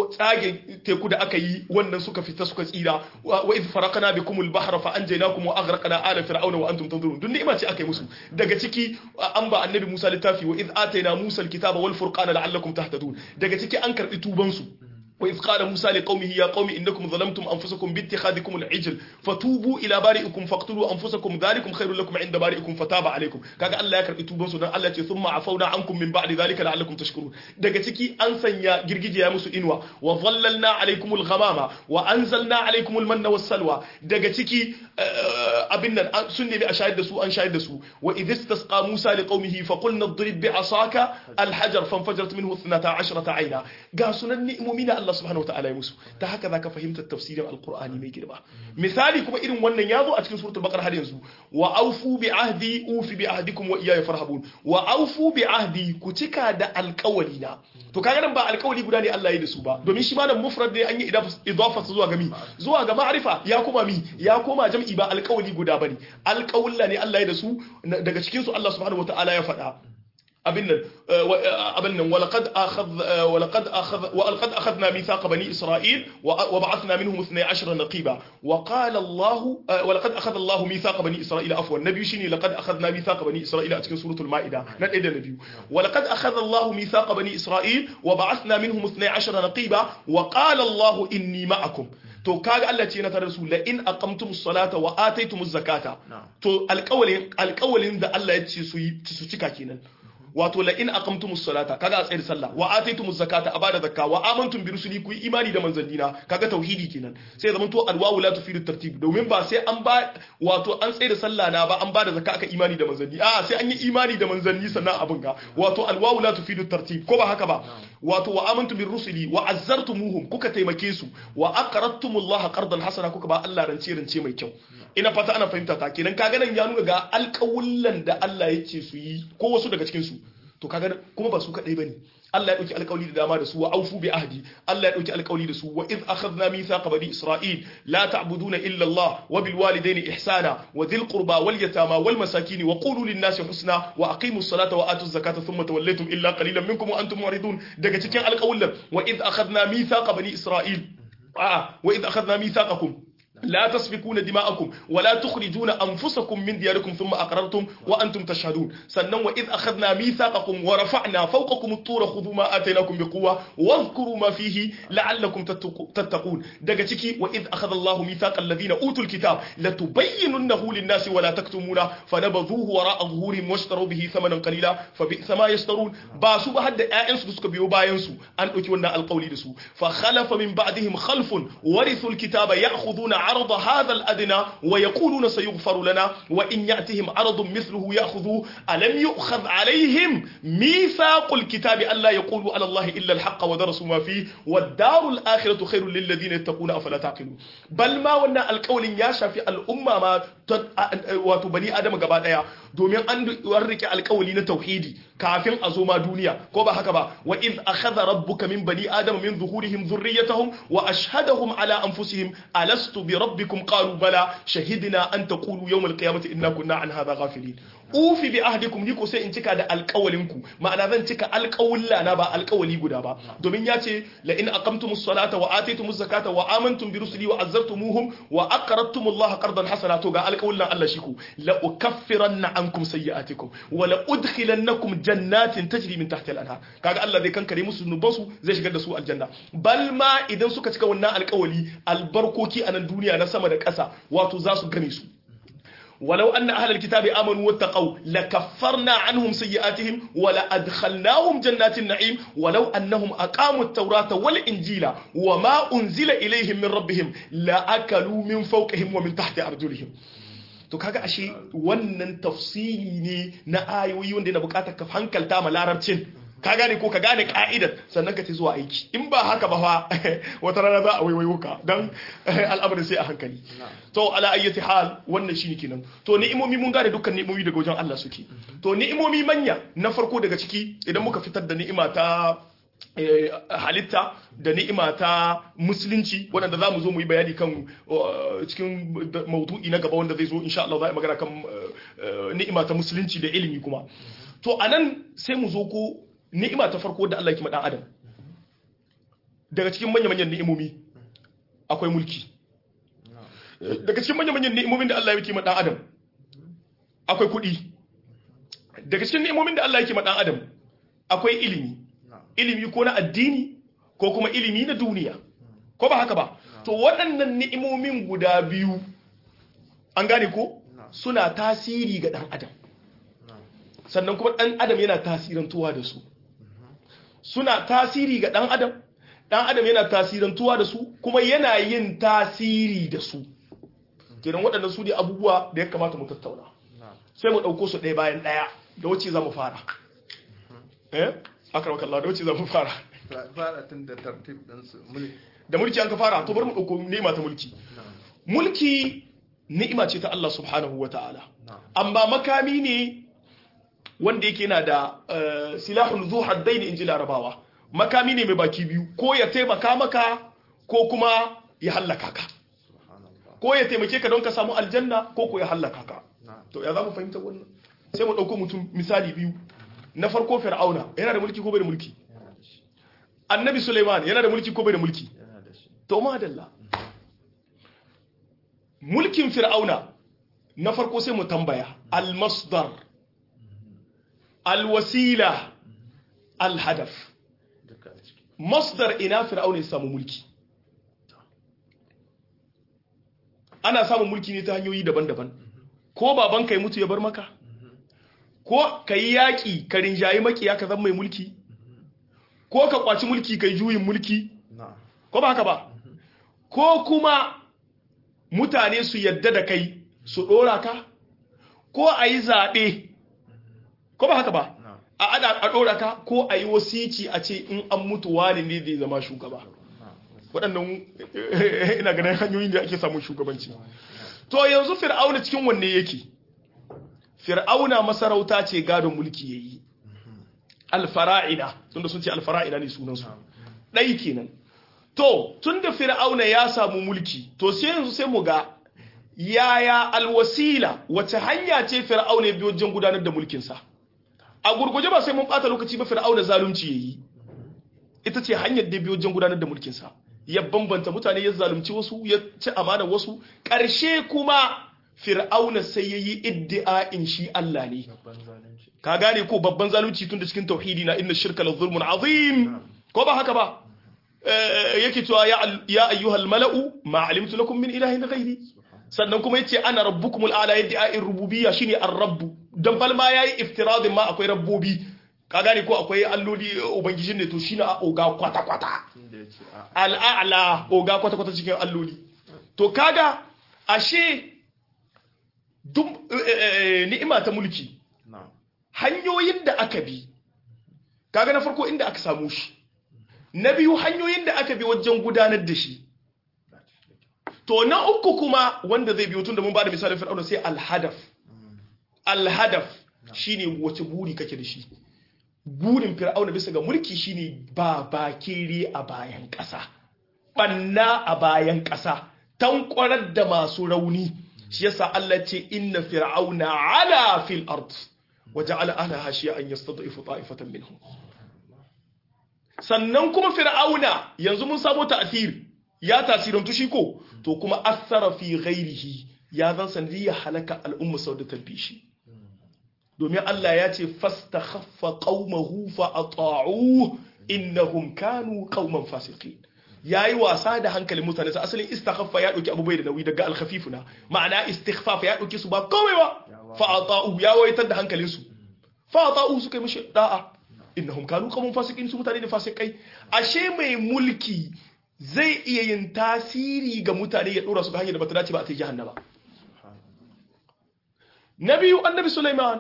tsage teku da aka yi wannan suka fita suka tsira wa idh faraqna bikum al-bahra fa anjaynakum wa aghraqna ala fir'auna wa antum tanzurun duk ni'ima ce aka yi musu daga ciki an ba annabi Musa littafi wa idh atayna Musa al-kitaba wal furqana la'allakum tahtadun daga ciki an karbi tuban su وإذ قال موسى لقومه يا قوم إنكم ظلمتم أنفسكم باتخاذكم العجل فتوبوا إلى بارئكم فاقتلوا أنفسكم ذلكم خير لكم عند بارئكم فتاب عليكم كاغا الله يكرب توبان سودان الله يتي ثم عفونا عنكم من بعد ذلك لعلكم تشكرون daga ciki an sanya girgije ya musu inuwa wa dhallalna alaykum al-ghamama wa anzalna alaykum al-manna was-salwa daga ciki abin nan sun nemi a shahid da su an shahid da su wa idh istasqa Musa liqaumihi fa qulna idrib bi'asaka al-hajar fanfajarat minhu 12 ayna ga sunan ni'imomi na Allah subhanahu wa ta'ala ya musu ta haka zaka fahimta tafsirin alqur'ani mai girma misali kuma irin wannan yazo a cikin suratul baqara har yanzu wa aufu bi ahdi ufi bi ahdikum wa iyaya farhabun wa aufu bi ahdi ku cika da alƙawali na to kaga nan ba alƙawali guda ne Allah ya da su ba domin shi ma nan mufrad ne an yi idafa zuwa ga mi zuwa ga ma'rifa ya koma mi ya koma jam'i ba alƙawali guda bane alƙawulla ne Allah ya da su daga cikin su Allah subhanahu wa ta'ala ya faɗa abin nan abin nan walaqad akhadh walaqad akhadh walaqad akhadna mithaqa bani isra'il wa ba'athna minhum 12 naqiba wa qala Allah walaqad akhadha Allah mithaqa bani isra'il afwan nabi shine laqad akhadna mithaqa bani isra'il a cikin suratul maida na ɗaya da na biyu walaqad akhadha Allah mithaqa bani isra'il wa ba'athna minhum 12 naqiba wa qala Allah inni ma'akum to kaga Allah ce na tare su la in aqamtumus salata wa ataytumuz zakata to alƙawalin alƙawalin da Allah ya ce su yi su cika kenan wato la in aqamtumus salata kaga a tsayar sallah wa ataytumuz zakata a bada zakka wa amantum bi rusuli ku yi imani da manzannina kaga tauhidi kenan sai zaman to alwawu la tufidu tartib domin ba sai an ba wato an tsayar sallah na ba an bada zakka aka imani da manzanni a sai an yi imani da manzanni sannan abin ga wato alwawu la tufidu tartib ko ba haka ba wato wa amantum bi rusuli wa azzartumuhum kuka taimake su wa aqradtumullaha qardan hasana kuka ba Allah rance rance mai kyau ina fata ana fahimta ta kenan kaga nan ya nuna ga alƙawullan da Allah ya ce su yi ko wasu daga cikin su to kaga kuma ba su kadai bane Allah ya dauki alƙawli da dama da su wa aufu bi ahdi Allah ya dauki alƙawli da su wa iz akhadna mithaqa bani isra'il la ta'buduna illa Allah wa bil walidayni ihsana wa dhil qurba wal yatama wal masakin wa qulu lin nasi husna wa aqimus salata wa atuz zakata thumma tawallaytum illa qalilan minkum wa antum muridun daga cikin alƙawlan wa iz akhadna mithaqa bani isra'il a wa iz akhadna mithaqakum لا تسفكون دماءكم ولا تخرجون أنفسكم من دياركم ثم أقررتم وأنتم تشهدون سنن وإذ أخذنا ميثاقكم ورفعنا فوقكم الطور خذوا ما آتيناكم بقوة واذكروا ما فيه لعلكم تتقون دقتك وإذ أخذ الله ميثاق الذين أوتوا الكتاب لتبيننه للناس ولا تكتمونه فنبذوه وراء ظهورهم واشتروا به ثمنا قليلا فبئس ما يشترون باسو بهد آئنس بسك بيو باينسو أن أتونا القول دسو فخلف من بعدهم خلف ورثوا الكتاب يأخذون عرض هذا الأدنى ويقولون سيغفر لنا وإن يأتهم عرض مثله يأخذوه ألم يؤخذ عليهم ميثاق الكتاب ألا يقولوا على الله إلا الحق ودرسوا ما فيه والدار الآخرة خير للذين يتقون أفلا تعقلون بل ما ونا القول ياشا في الأمة ما وتبني آدم قبادايا domin an rike alkawali na tauhidi kafin a zo ma duniya ko ba haka ba wa iz akhadha rabbuka min bani adama min zuhurihim dhurriyyatahum wa ashhadahum ala anfusihim alastu bi rabbikum qalu bala shahidna an taqulu yawm alqiyamati inna kunna an hadha ghafilin ufi bi ahdikum ni ko sai in cika da alƙawalinku ma'ana zan cika alƙawulla na ba alƙawali guda ba domin ya ce la in aqamtumus salata wa ataytumuz zakata wa amantum bi rusuli wa azzartumuhum wa aqradtumullaha qardan hasana to ga alƙawullan Allah shi ku la ukaffiranna ankum sayyi'atikum wa la udkhilannakum jannatin tajri min tahtiha al-anhar kaga Allah zai kankare musu zunubansu zai shigar da su aljanna bal ma idan suka cika wannan alƙawali albarkoki a nan duniya na sama da ƙasa wato za su game su ولو أن أهل الكتاب آمنوا واتقوا لكفرنا عنهم سيئاتهم ولأدخلناهم جنات النعيم ولو أنهم أقاموا التوراة والإنجيل وما أنزل إليهم من ربهم لأكلوا من فوقهم ومن تحت أرجلهم to kaga ashe wannan tafsiri ne na ayoyi wanda yana bukatar ka hankalta ma larabcin ka gane ko ka gane ka'idar sannan ka ci zuwa aiki in ba haka ba fa wata rana za a waiwayo ka dan al'amarin sai a hankali to ala ayyati hal wannan shine kenan to ni'imomi mun gane dukkan ni'imomi daga wajen Allah suke to ni'imomi manya na farko daga ciki idan muka fitar da ni'ima ta halitta da ni'ima ta musulunci waɗanda za mu zo mu yi bayani kan cikin maudu'i na gaba wanda zai zo insha Allah za a magana kan ni'ima ta musulunci da ilimi kuma to anan sai mu zo ko ni'ima ta farko da Allah ya kima dan adam daga cikin manya-manyan ni'imomi akwai mulki daga cikin manya-manyan ni'imomin da Allah ya kima dan adam akwai kuɗi daga cikin ni'imomin da Allah ya kima dan adam akwai ilimi ilimi ko na addini ko kuma ilimi na duniya ko ba haka ba to waɗannan ni'imomin guda biyu an gane ko suna tasiri ga ɗan adam sannan kuma ɗan adam yana tasirantuwa da su suna tasiri ga ɗan adam ɗan adam yana tasirantuwa da su kuma yana yin tasiri da su kenan waɗannan su ne abubuwa da ya kamata mu tattauna sai mu ɗauko su ɗaya bayan ɗaya da wacce za mu fara eh aka rauka Allah da wacce za mu fara fara tun da tartib ɗinsu mulki da mulki an ka fara to bari mu ɗauko ni'ima ta mulki mulki ni'ima ce ta Allah subhanahu wa ta'ala amma makami ne wanda yake yana da silahun zu haddain inji larabawa makami ne mai baki biyu ko ya taimaka maka ko kuma ya hallaka ka ko ya taimake ka don ka samu aljanna ko ko ya hallaka ka to ya za mu fahimta wannan sai mu ɗauko mutum misali biyu na farko fir'auna yana da mulki ko bai da mulki annabi suleiman yana da mulki ko bai da mulki to madalla mulkin fir'auna na farko sai mu tambaya al-masdar al-wasila al-hadaf masdar ina fir'auna ya samu mulki ana samun mulki ne ta hanyoyi daban-daban ko baban kai mutu ya bar maka ko ka yi yaƙi ka rinjayi makiya ka zama mai mulki ko ka kwaci mulki ka yi juyin mulki ko ba haka ba ko kuma mutane su yadda da kai su ɗora ka ko a yi zaɓe ko ba haka ba a ɗora ka ko a yi wasici a ce in an mutu wani ne zai zama shugaba waɗannan ina ganin hanyoyin da ake samun shugabanci to yanzu fir'auna cikin wanne yake fir'auna masarauta ce gadon mulki ya yi alfara'ina tunda sun ce alfara'ina ne sunansu ɗai kenan to tunda fir'auna ya samu mulki to sai yanzu sai mu ga yaya alwasila wace hanya ce fir'auna ya biyo wajen gudanar da mulkinsa a gurguje ba sai mun bata lokaci ba fir'auna zalunci yayi ita ce hanyar da biyo wajen gudanar da mulkinsa ya bambanta mutane ya zalunci wasu ya ci amana wasu ƙarshe kuma fir'auna sai yayi iddi'a'in shi Allah ne ka gane ko babban zalunci tun da cikin tauhidi na inna shirka la zulmun azim ko ba haka ba yake cewa ya ayyuhal mala'u ma alimtu lakum min ilahin ghairi sannan kuma yace ana rabbukumul a'la yaddi'a'in rububiyya shine ar-rabb dan falma yayi iftiradin ma akwai rabbobi ka gane ko akwai alloli ubangijin ne to shine a oga kwata kwata al'a'la oga kwata kwata cikin alloli to kaga ashe duk ni'ima ta mulki hanyoyin da aka bi kaga na farko inda aka samu shi na biyu hanyoyin da aka bi wajen gudanar da shi to na uku kuma wanda zai biyo tun da mun ba da misalin fir'auna sai alhadaf alhadaf shine wace buri kake da shi burin fir'auna bisa ga mulki shine ba bakere a bayan ƙasa banna a bayan ƙasa tankwarar da masu rauni shi yasa Allah ce inna fir'auna ala fil ard wa ja'ala ahliha shi'an yastad'ifu ta'ifatan minhum sannan kuma fir'auna yanzu mun samu ta'thir ya tasirantu shi ko to kuma asara fi ghairihi ya zan sanadiyya halaka al'umma sau da talbishi domin Allah ya ce fastakhaffa qaumahu fa ata'u innahum kanu qauman fasiqin yayi wasa da hankalin mutane sa asalin istakhaffa ya dauki abubai da nauyi daga al-khafifuna ma'ana istighfaf ya dauki su ba komai ba fa ata'u ya waitar da hankalin su fa ata'u suka yi mishi da'a innahum kanu qauman fasiqin su mutane ne fasikai ashe mai mulki zai iya yin tasiri ga mutane ya dora su ga hanyar da bata dace ba a tai jahannama na biyu annabi Sulaiman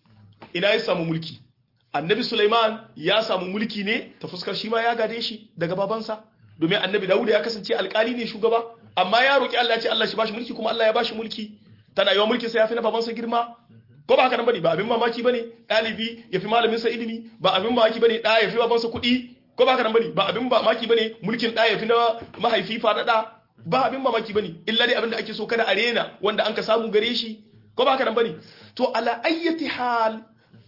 ina ya samu mulki annabi Sulaiman ya samu mulki ne ta fuskar shi ma ya gade shi daga babansa domin annabi Dawud ya kasance alkali ne shugaba amma ya roki Allah ya ce Allah shi bashi mulki kuma Allah ya bashi mulki tana yawan mulki sai ya fi na babansa girma ko ba haka nan bane ba abin mamaki bane dalibi ya fi malamin sa ilimi ba abin mamaki bane da ya fi babansa kuɗi ko ba haka nan bane ba abin mamaki bane mulkin da ya fi na mahaifi fadada ba abin mamaki bane illa dai abin da ake so kada a rena wanda an ka samu gare shi ko ba haka nan bane to ala ayyati hal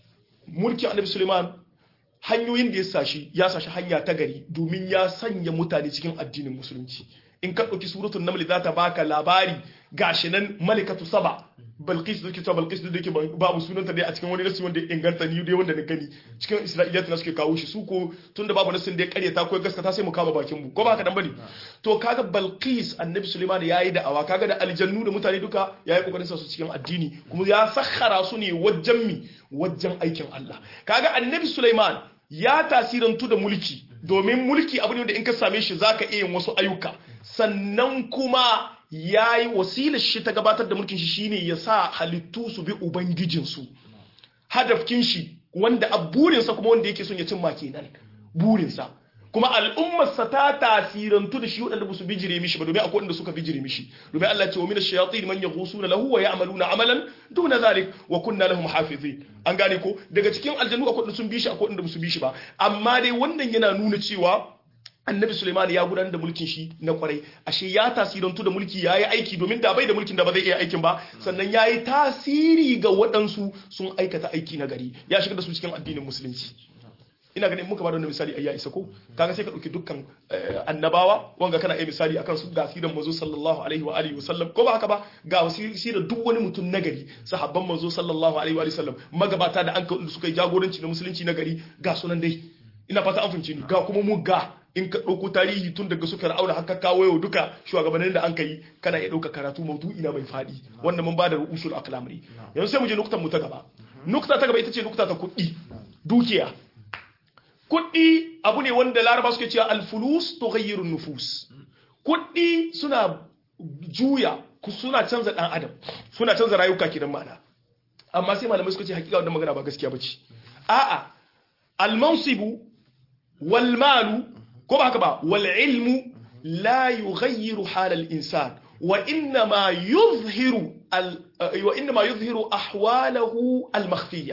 mulki annabi Suleiman hanyoyin da ya sashi ya sashi hanya ta gari domin ya sanya mutane cikin addinin musulunci in ka ɗauki suratul naml za ta baka labari gashi nan malikatu saba balqis da ke cewa balqis da ke babu sunanta dai a cikin wani nasi wanda ya inganta ni dai wanda na gani cikin isra'iliyat na suke kawo shi su ko tunda babu nasin da ya karyata ko gaskata sai mu kama bakin mu ko ba haka dan bane to kaga balqis annabi sulaiman yayi da awa kaga da aljannu da mutane duka yayi kokarin sa su cikin addini kuma ya sakhara su ne wajen mi wajen aikin Allah kaga annabi sulaiman ya tasirantu da mulki domin mulki abu ne da in ka same shi zaka iya yin wasu ayyuka sannan kuma ya yi wasilar shi ta gabatar da mulkin shi shine ya sa halittu su bi ubangijinsu hadafkin shi wanda a burinsa kuma wanda yake son ya cimma kenan burinsa kuma al'ummarsa ta tasirantu da shi waɗanda ba su bijire mishi ba domin akwai waɗanda suka bijire mishi domin Allah ce wa mina shayatin man yaghusuna lahu wa ya'maluna amalan duna zalik wa kunna lahum hafizin an gane ko daga cikin aljannu akwai waɗanda sun bi shi akwai waɗanda ba su bi shi ba amma dai wannan yana nuna cewa annabi Suleiman ya gudanar da mulkin shi na kwarai ashe ya tasirantu da mulki yayi aiki domin da bai da mulkin da ba zai iya aikin ba sannan yayi tasiri ga waɗansu sun aikata aiki na gari ya shiga da su cikin addinin musulunci ina ganin muka ba da misali ayya isa ko kaga sai ka dauki dukkan annabawa wanga kana iya misali akan su ga siran manzo sallallahu alaihi wa alihi wasallam ko ba haka ba ga wasirar duk wani mutum nagari sahabban manzo sallallahu alaihi wa alihi wasallam magabata da an suka yi jagoranci na musulunci nagari ga sunan dai ina fata an fahimci ni ga kuma mu ga in ka ɗauko tarihi tun daga suka ra'auna haka kawo yau duka shugabannin da an kai kana iya ɗauka karatu maudu'i na mai faɗi wanda mun ba da usul aklamri yanzu sai mu je nuktan mu ta gaba nukta ta gaba ita ce nukta ta kuɗi dukiya kuɗi abu ne wanda laraba suke cewa alfulus tughayyiru nufus kuɗi suna juya suna canza ɗan adam suna canza rayuka kidan ma'ana amma sai malamai suka ce hakika wannan magana ba gaskiya bace a'a almansibu wal malu ko ba haka ba wal ilmu la yughayyiru hal al insan wa inma yuzhiru al wa inma yuzhiru ahwalahu al makhfiyya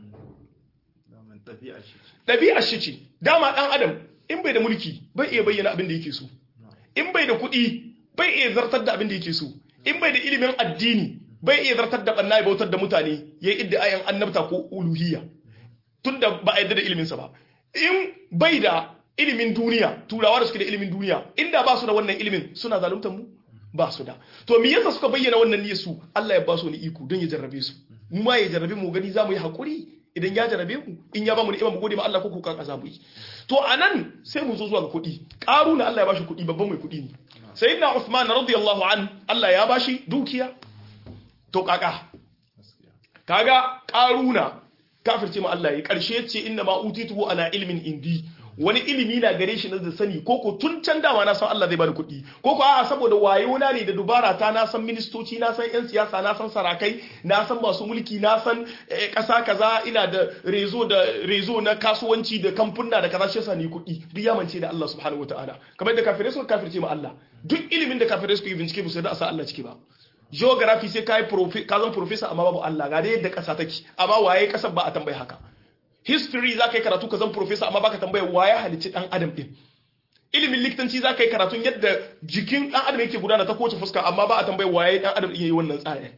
ɗabi'ar shi ce dama ɗan adam in bai da mulki bai iya bayyana abin da yake so in bai da kuɗi bai iya zartar da abin da yake so in bai da ilimin addini bai iya zartar da ɓanna ya bautar da mutane ya yi idda ayan annabta ko uluhiyya tunda ba a yadda da iliminsa ba in bai da ilimin duniya turawa da suke da ilimin duniya inda ba su da wannan ilimin suna zaluntar mu ba su da to me yasa suka bayyana wannan niyyar su Allah ya ba su ni iko don ya jarrabe su mu ma ya jarrabe mu gani za mu yi hakuri idan ya jarrabe mu in ya ba mu ni'ima mu gode ma Allah ko ko kan azabu yi to anan sai mu zo zuwa ga kuɗi na Allah ya bashi kuɗi babban mai kuɗi ne sayyidina Uthman radiyallahu an Allah ya bashi dukiya to kaka kaga karuna kafirce ma Allah ya karshe ce inna ma utituhu ala ilmin indi wani ilimi na gare shi na da sani koko tun can dama na san Allah zai bani kuɗi koko a'a saboda wayo na ne da dubara ta na san ministoci na san yan siyasa na san sarakai na san masu mulki na san ƙasa kaza ina da rezo da rezo na kasuwanci da kamfuna da kaza shi yasa ni kuɗi duk ya mance da Allah subhanahu wataala kamar da kafirai suka kafirce ma Allah duk ilimin da kafirai suka yi bincike ba su da asa Allah ciki ba geography sai kai ka zan professor amma babu Allah ga dai yadda ƙasa take amma waye ƙasar ba a tambayi haka history za ka yi karatu ka zan professor amma baka tambaya waye halicci dan adam din ilimin likitanci za ka yi karatun yadda jikin ɗan adam yake gudana ta kowace fuska amma ba a tambayi waye ɗan adam iya yi wannan tsarin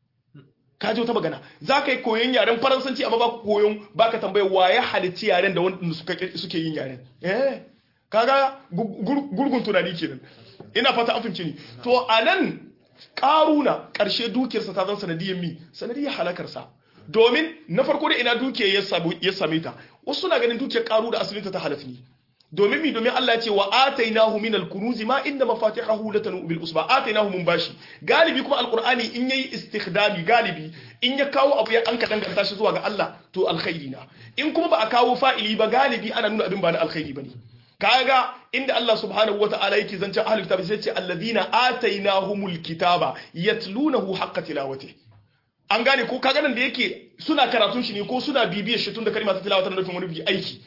ka ji wata magana za ka yi koyon yaren faransanci amma ba ka koyon ba ka tambayi waye halicci yaren da wanda suke yin yaren eh kaga gurgun tunani kenan ina fata an fahimci ni to a nan karuna ƙarshe dukiyarsa ta zan sanadiyar mi sanadiyar halakarsa domin na farko da ina dukiyar ya same ta wasu na ganin dukiyar karu da asalinta ta halafi ne domin mi domin Allah ya ce wa atainahu min al-kunuzi ma inda mafatihahu latanu bil usba atainahu mun bashi galibi kuma alqur'ani in yayi istikhdami galibi in ya kawo abu ya an ka danganta shi zuwa ga Allah to alkhairi na in kuma ba a kawo fa'ili ba galibi ana nuna abin ba na alkhairi bane kaga inda Allah subhanahu wata'ala yake zancen ahlul kitab sai ce alladhina atainahumul kitaba yatlunahu haqqa tilawati an gane ko kaga nan da yake suna karatun shi ne ko suna bibiyar shi tun da kalma ta tilawata na nufin wani bi aiki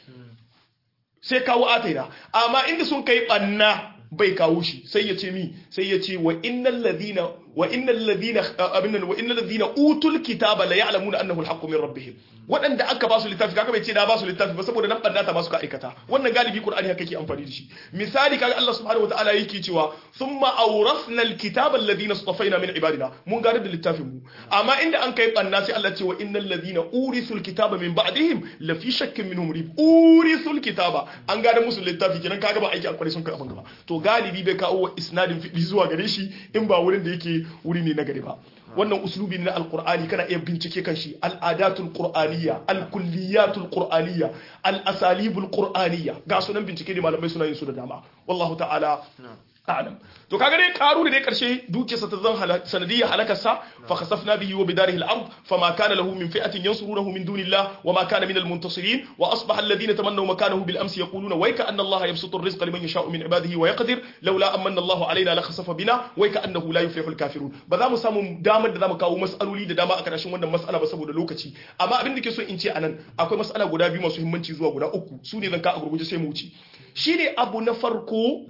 sai kawo ataina amma inda sun kai banna bai kawo shi sai ya ce mi sai ya ce wa innal ladina wa innal ladina abinna wa innal ladina utul kitaba la ya'lamuna annahu al-haqqu min rabbihim wadanda aka ba su littafi kaga bai ce da ba su littafi ba saboda nan banna ta ba su ka aikata wannan galibi qur'ani haka yake amfani da shi misali kaga Allah subhanahu wataala yake cewa thumma awrasna al-kitaba alladhina istafaina min ibadina mun gada da littafin mu amma inda an kai banna sai Allah ce wa innal ladina urisul kitaba min ba'dihim la fi shakkin minhum rib urisul kitaba an gada musu littafi kenan kaga ba aiki akwai sun kai abin gaba to galibi bai kawo isnadin fiɗi zuwa gare shi in ba wurin da yake wuri ne na gari ba wannan uslubi ne na alqur'ani kana iya bincike kan shi al'adatul qur'aniyya alkulliyatul qur'aniyya al-asalibul qur'aniyya ga sunan bincike ne malamai suna yin su da dama wallahu ta'ala a'lam to kaga dai karu da dai karshe dukiyarsa ta zan sanadiyya halakarsa fa khasafna bihi wa bidarihi al-ard fama kana lahu min fi'atin yansurunahu min dunillah wa ma kana min al-muntasirin wa asbaha alladhina tamannaw makanahu bil amsi yaquluna wayka anna allaha yabsutu ar-rizqa liman yasha'u min ibadihi wa yaqdir laula amanna allahu alaina la khasafa bina wayka annahu la yuflihu al-kafirun ba za mu samu damar da zamu kawo mas'aloli da dama a karshen wannan mas'ala ba saboda lokaci amma abin da ke so in ce anan akwai mas'ala guda biyu masu muhimmanci zuwa guda uku su ne zan ka a gurguje sai mu wuce shine abu na farko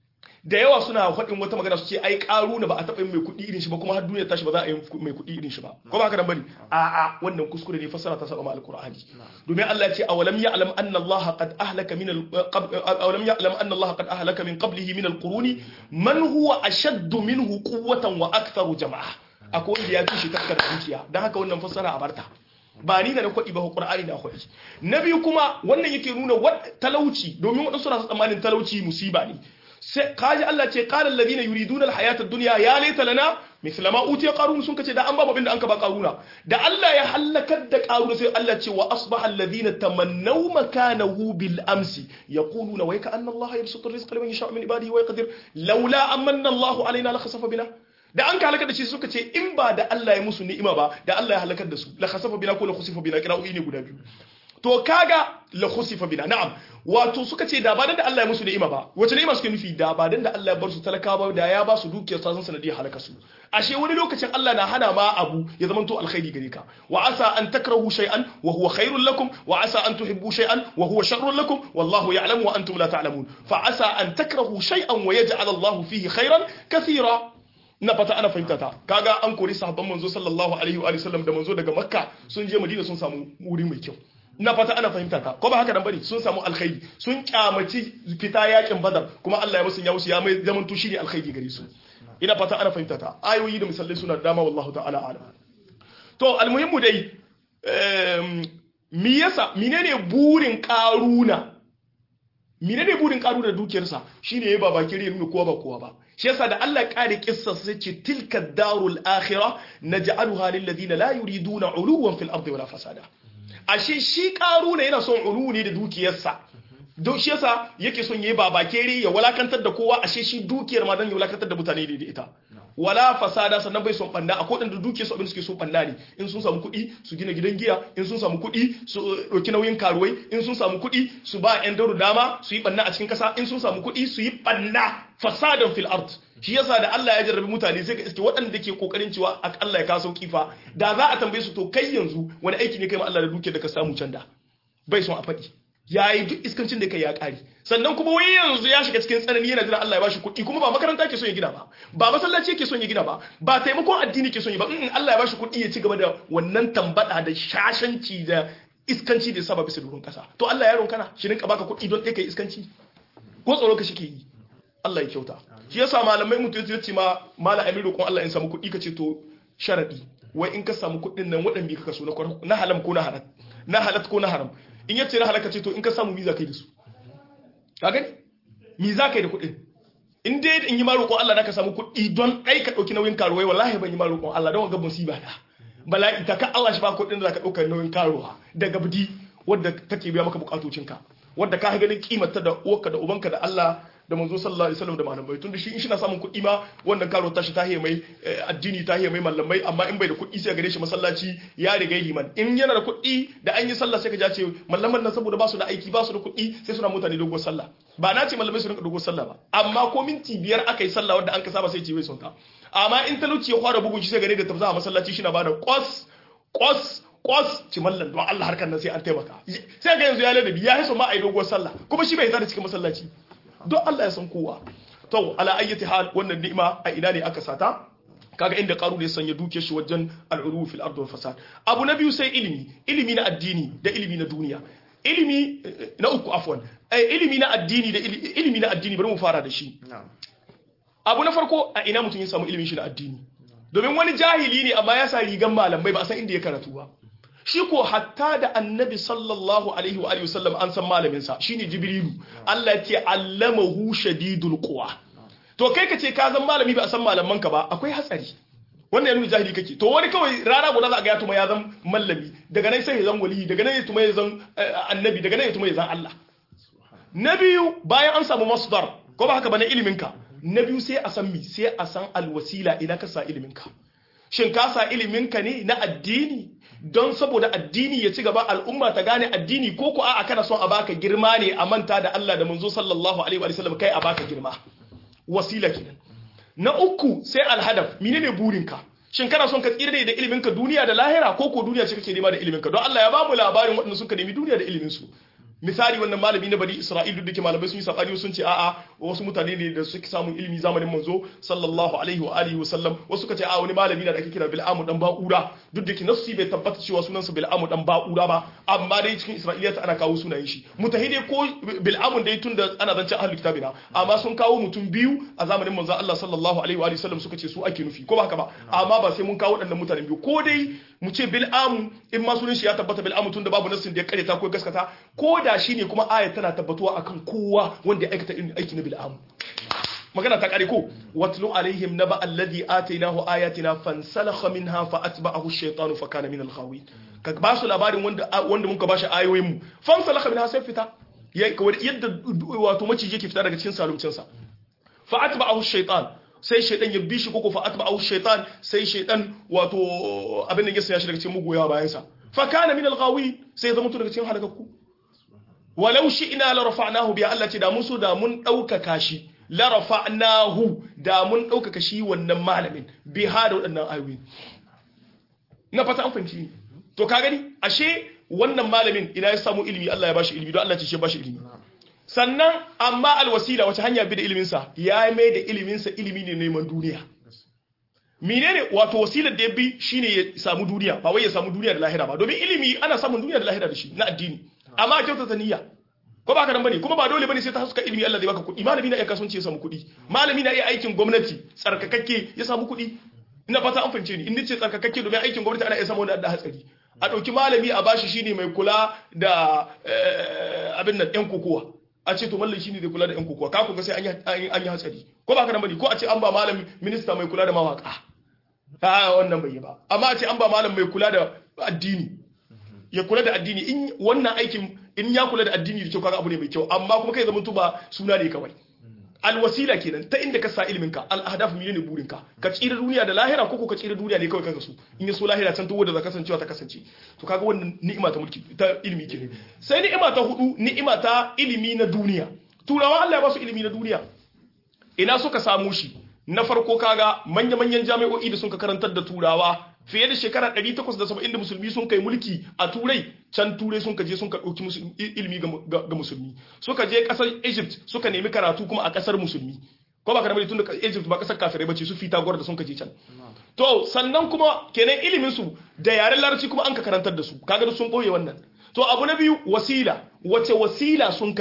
da yawa suna faɗin wata magana su ce ai ƙaru na ba a taɓa yin mai kuɗi irin shi ba kuma har duniya tashi ba za a yi mai kuɗi irin shi ba ko ba haka nan bane a a wannan kuskure ne fassara ta saba ma alqur'ani domin Allah ya ce awalam ya'lam anna Allah qad ahlaka min awalam ya'lam anna Allah qad ahlaka min qablihi min alquruni man huwa ashaddu minhu quwwatan wa aktharu jama'a akwai wanda ya fi shi takkar dukiya dan haka wannan fassara a barta ba ni da na kwaɗi ba Qur'ani na kwaɗi na biyu kuma wannan yake nuna talauci domin waɗansu suna tsammanin talauci musiba ne sai kaji Allah ce qala alladhina yuriduna alhayata ad-dunya ya laita lana mithla ma utiya qarun sun kace da an ba abin da an ka ba qaruna da Allah ya halakar da qaruna sai Allah ce wa asbaha alladhina tamannaw makanahu bil amsi yaquluna wa ka anna Allah yabsutu rizqa liman yasha'u min ibadihi wa yaqdir laula amanna Allah alaina la khasafa bina da an ka halakar da shi suka ce in ba da Allah ya musu ni'ima ba da Allah ya halakar da su la khasafa bina ko la khusifa bina kira'o'i ne guda biyu to kaga la khusifa bina na'am wato suka ce da ba dan da Allah ya musu ni'ima ba wace ni'ima suke nufi da ba dan da Allah ya bar su talakawa da ya ba su dukiyar sa sanadiyar halaka su ashe wani lokacin Allah na hana ma abu ya zama to alkhairi gare ka wa asa an takrahu shay'an wa huwa khairul lakum wa asa an tuhibbu shay'an wa huwa sharrun lakum wallahu ya'lamu wa antum la ta'lamun fa asa an takrahu shay'an wa yaj'al Allah fihi khairan kathira na fata ana fahimta ta kaga an kori sahabban manzo sallallahu alaihi wa sallam da manzo daga makka sun je madina sun samu wuri mai kyau na fata ana fahimta ta ko ba haka nan bane sun samu alkhairi sun kyamaci fita yakin badar kuma Allah ya musu ya musu ya mai zaman to shine alkhairi gare su ina fata ana fahimta ta ayoyi da misalai suna dama wallahu ta'ala alam to almuhimmu dai mi yasa menene burin karuna menene burin karuna da dukiyarsa shine yayi baba kire ya nuna kowa ba kowa ba shi yasa da Allah ya kare kissa sai ce tilka darul akhirah naj'aluha lil ladina la yuriduna uluwan fil ardi wala fasada ashe shi karuna yana son ulu ne da dukiyarsa don shi yasa yake son yayi babakere ya walakantar da kowa ashe shi dukiyar ma dan ya walakantar da mutane da ita wala fasada sannan bai son banda akwai wadanda dukiyar su abin suke son banda ne in sun samu kuɗi su gina gidan giya in sun samu kuɗi su ɗauki nauyin karuwai in sun samu kuɗi su ba yan dauru dama su yi banna a cikin ƙasa in sun samu kuɗi su yi banna fasadan fil ard shi yasa da Allah ya jarrabi mutane sai ka iske waɗanda ke kokarin cewa Allah ya kaso kifa da za a tambaye su to kai yanzu wani aiki ne kai ma Allah da dukiyar da ka samu can da bai son a faɗi ya yi duk iskancin da kai ya ƙari sannan kuma wai yanzu ya shiga cikin tsanani yana jira Allah ya bashi kuɗi kuma ba makaranta ke son ya gina ba ba masallaci ke son ya gina ba ba taimakon addini ke son ya ba in Allah ya bashi kuɗi ya ci gaba da wannan tambada da shashanci da iskanci da saba bisa durin ƙasa to Allah ya ronkana shi rinka baka kuɗi don ɗaya kai iskanci ko tsoro ka shike yi Allah ya kyauta shi yasa malamai mutum ya ce ma mala amin roƙon Allah in samu kuɗi ka ce to sharadi wai in ka samu kuɗin nan waɗanda ka kaso na halam ko na haram na halat ko na haram in yace na halaka ce to in ka samu miza kai da su ka gani mi za ka yi da kuɗin in dai in yi ma roƙon Allah da ka samu kuɗi don ɗai ka ɗauki nauyin karuwai wallahi ban yi ma roƙon Allah don ga musiba da bala'i ta ka Allah shi ba kuɗin da za ka ɗauka nauyin karuwa daga bidi wadda take biya maka bukatocinka wadda ka ganin kimanta da uwarka da ubanka da Allah da manzo sallallahu alaihi wasallam da malamai tun da shi in shi na samun kuɗi ma wannan karo tashi ta mai addini ta mai malamai amma in bai da kuɗi sai gare shi masallaci ya riga liman in yana da kuɗi da an yi sallah sai ka ja ce malaman nan saboda ba su da aiki ba su da kuɗi sai suna mutane dogon sallah ba na ce malamai su rinka dogon sallah ba amma ko minti biyar aka yi sallah wanda an ka saba sai ce bai son ta amma in talauci ya fara bugun shi sai gare da tafsa a masallaci shi na bada kwas kwas kwas ci mallan don Allah harkar nan sai an taimaka sai ga yanzu ya ladabi ya hiso ma a yi dogon sallah kuma shi bai hita da cikin masallaci don Allah ya san kowa to ala ayyati hal wannan ni'ima a ina ne aka sata kaga inda karu da ya sanya dukiyar shi wajen al'uru fil ardi wal fasad abu na biyu sai ilimi ilimi na addini da ilimi na duniya ilimi na uku afwan ilimi na addini da ilimi na addini bari mu fara da shi abu na farko a ina mutum ya samu ilimin shi na addini domin wani jahili ne amma ya sa rigan malamai ba a san inda ya karatu ba shi ko hatta da annabi sallallahu alaihi wa sallam an san malaminsa shine jibrilu Allah ya ce allamahu shadidul quwa to kai ka ce ka zan malami ba a san malaman ka ba akwai hatsari wannan ya nuna jahili kake to wani kawai rana guda za a ga ya tuma ya zan mallami daga nan sai ya zan wali daga nan ya tuma ya zan annabi daga nan ya tuma ya zan Allah na biyu bayan an samu masdar ko ba haka ba na ilimin ka na biyu sai a san mi sai a san alwasila ina ka sa ilimin ka shin ka sa ilimin ka ne na addini don saboda addini ya ci gaba al'umma ta gane addini ko ko a'a kana son a baka girma ne a manta da Allah da manzo sallallahu alaihi wa sallam kai a baka girma wasila kenan na uku sai alhadaf menene burinka shin kana son ka tsira da ilimin ka duniya da lahira ko ko duniya ce kake nema da ilimin ka don Allah ya ba mu labarin waɗanda suka nemi duniya da ilimin su misali wannan malami na bani isra'il duk da ke malamai sun yi sabani sun ce a'a wasu mutane ne da suke samun ilimi zamanin manzo sallallahu alaihi wa alihi wasallam wasu suka ce a wani malami na da ake kira bil'amu dan ba'ura duk da ke nassi bai tabbata cewa sunansa bil'amu dan ba'ura ba amma dai cikin isra'iliyat ana kawo sunayen shi mutahide ko bil'amun dai tun da ana zance ahlul kitabina amma sun kawo mutum biyu a zamanin manzo Allah sallallahu alaihi wa alihi wasallam suka ce su ake nufi ko ba haka ba amma ba sai mun kawo waɗannan mutanen biyu ko dai mu ce bil'amu in ma sunan shi ya tabbata bil'amu tun da babu nassin da ya kareta ko gaskata ko da shi ne kuma ayat tana tabbatuwa akan kowa wanda ya aikata irin aiki na bil'amu magana ta kare ko watlu alaihim naba alladhi atainahu ayatina fansalakha minha fa atba'ahu ash-shaytanu fa kana min al-ghawin ka ba su labarin wanda wanda muka bashi ayoyin mu fansalakha minha sai fita yadda wato maciji yake fita daga cikin salumcin sa fa atba'ahu ash-shaytan sai shaydan ya bi shi koko fa atba'ahu ash-shaytan sai shaydan wato abin da ya sanya shi daga cikin mugoya bayan sa fa kana min al-ghawin sai zama daga cikin halakakku walau shi ina la rafa'nahu bi Allah ce da mun so da mun daukaka shi la rafa'nahu da mun daukaka shi wannan malamin bi ha da waɗannan ayoyi na fata an fahimci to ka gani ashe wannan malamin ina ya samu ilimi Allah ya bashi ilimi don Allah ce shi ya bashi ilimi sannan amma alwasila wace hanya bi da ilimin sa ya mai da ilimin sa ilimi ne neman duniya menene wato wasilar da ya bi shine ya samu duniya ba wai ya samu duniya da lahira ba domin ilimi ana samun duniya da lahira da shi na addini amma a kyautata niyya ko ba ka nan bane kuma ba dole bane sai ta haska ilimi Allah zai baka kuɗi malami na iya kasuwanci ya samu kuɗi malami na iya aikin gwamnati tsarkakakke ya samu kuɗi ina fata an fahimce ni in nace tsarkakakke domin aikin gwamnati ana iya samu wani da hatsari a ɗauki malami a bashi shine mai kula da abin nan yan kokowa a ce to mallam shine zai kula da yan kokowa ka ga sai an yi hatsari ko ba ka nan bane ko a ce an ba malami minista mai kula da mawaka a wannan bai yi ba amma a ce an ba malam mai kula da addini ya kula da addini in wannan aikin in ya kula da addini da kyau kaga abu ne mai kyau amma kuma kai zama tuba suna ne kawai alwasila kenan ta inda ka sa ilimin ka al ahdaf ne burin ka ka tsira duniya da lahira ko ka tsira duniya ne kawai kanka su in ya so lahira can tuwo da za kasancewa ta kasance to kaga wannan ni'ima ta mulki ta ilimi kenan sai ni'ima ta hudu ni'ima ta ilimi na duniya turawa Allah ya ba su ilimi na duniya ina suka samu shi na farko kaga manya-manyan jami'o'i da sun ka karantar da turawa fiye da shekara 870 da musulmi sun kai mulki a turai can turai sun ka je sun ka ɗauki ilimi ga musulmi suka je ƙasar egypt suka nemi karatu kuma a ƙasar musulmi ko ba karamari tun da egypt ba ƙasar kafirai bace su fita gwar da sun ka je can to sannan kuma kenan ilimin su da yaren larabci kuma an ka karantar da su kaga sun ɓoye wannan to abu na biyu wasila wace wasila sun ka bi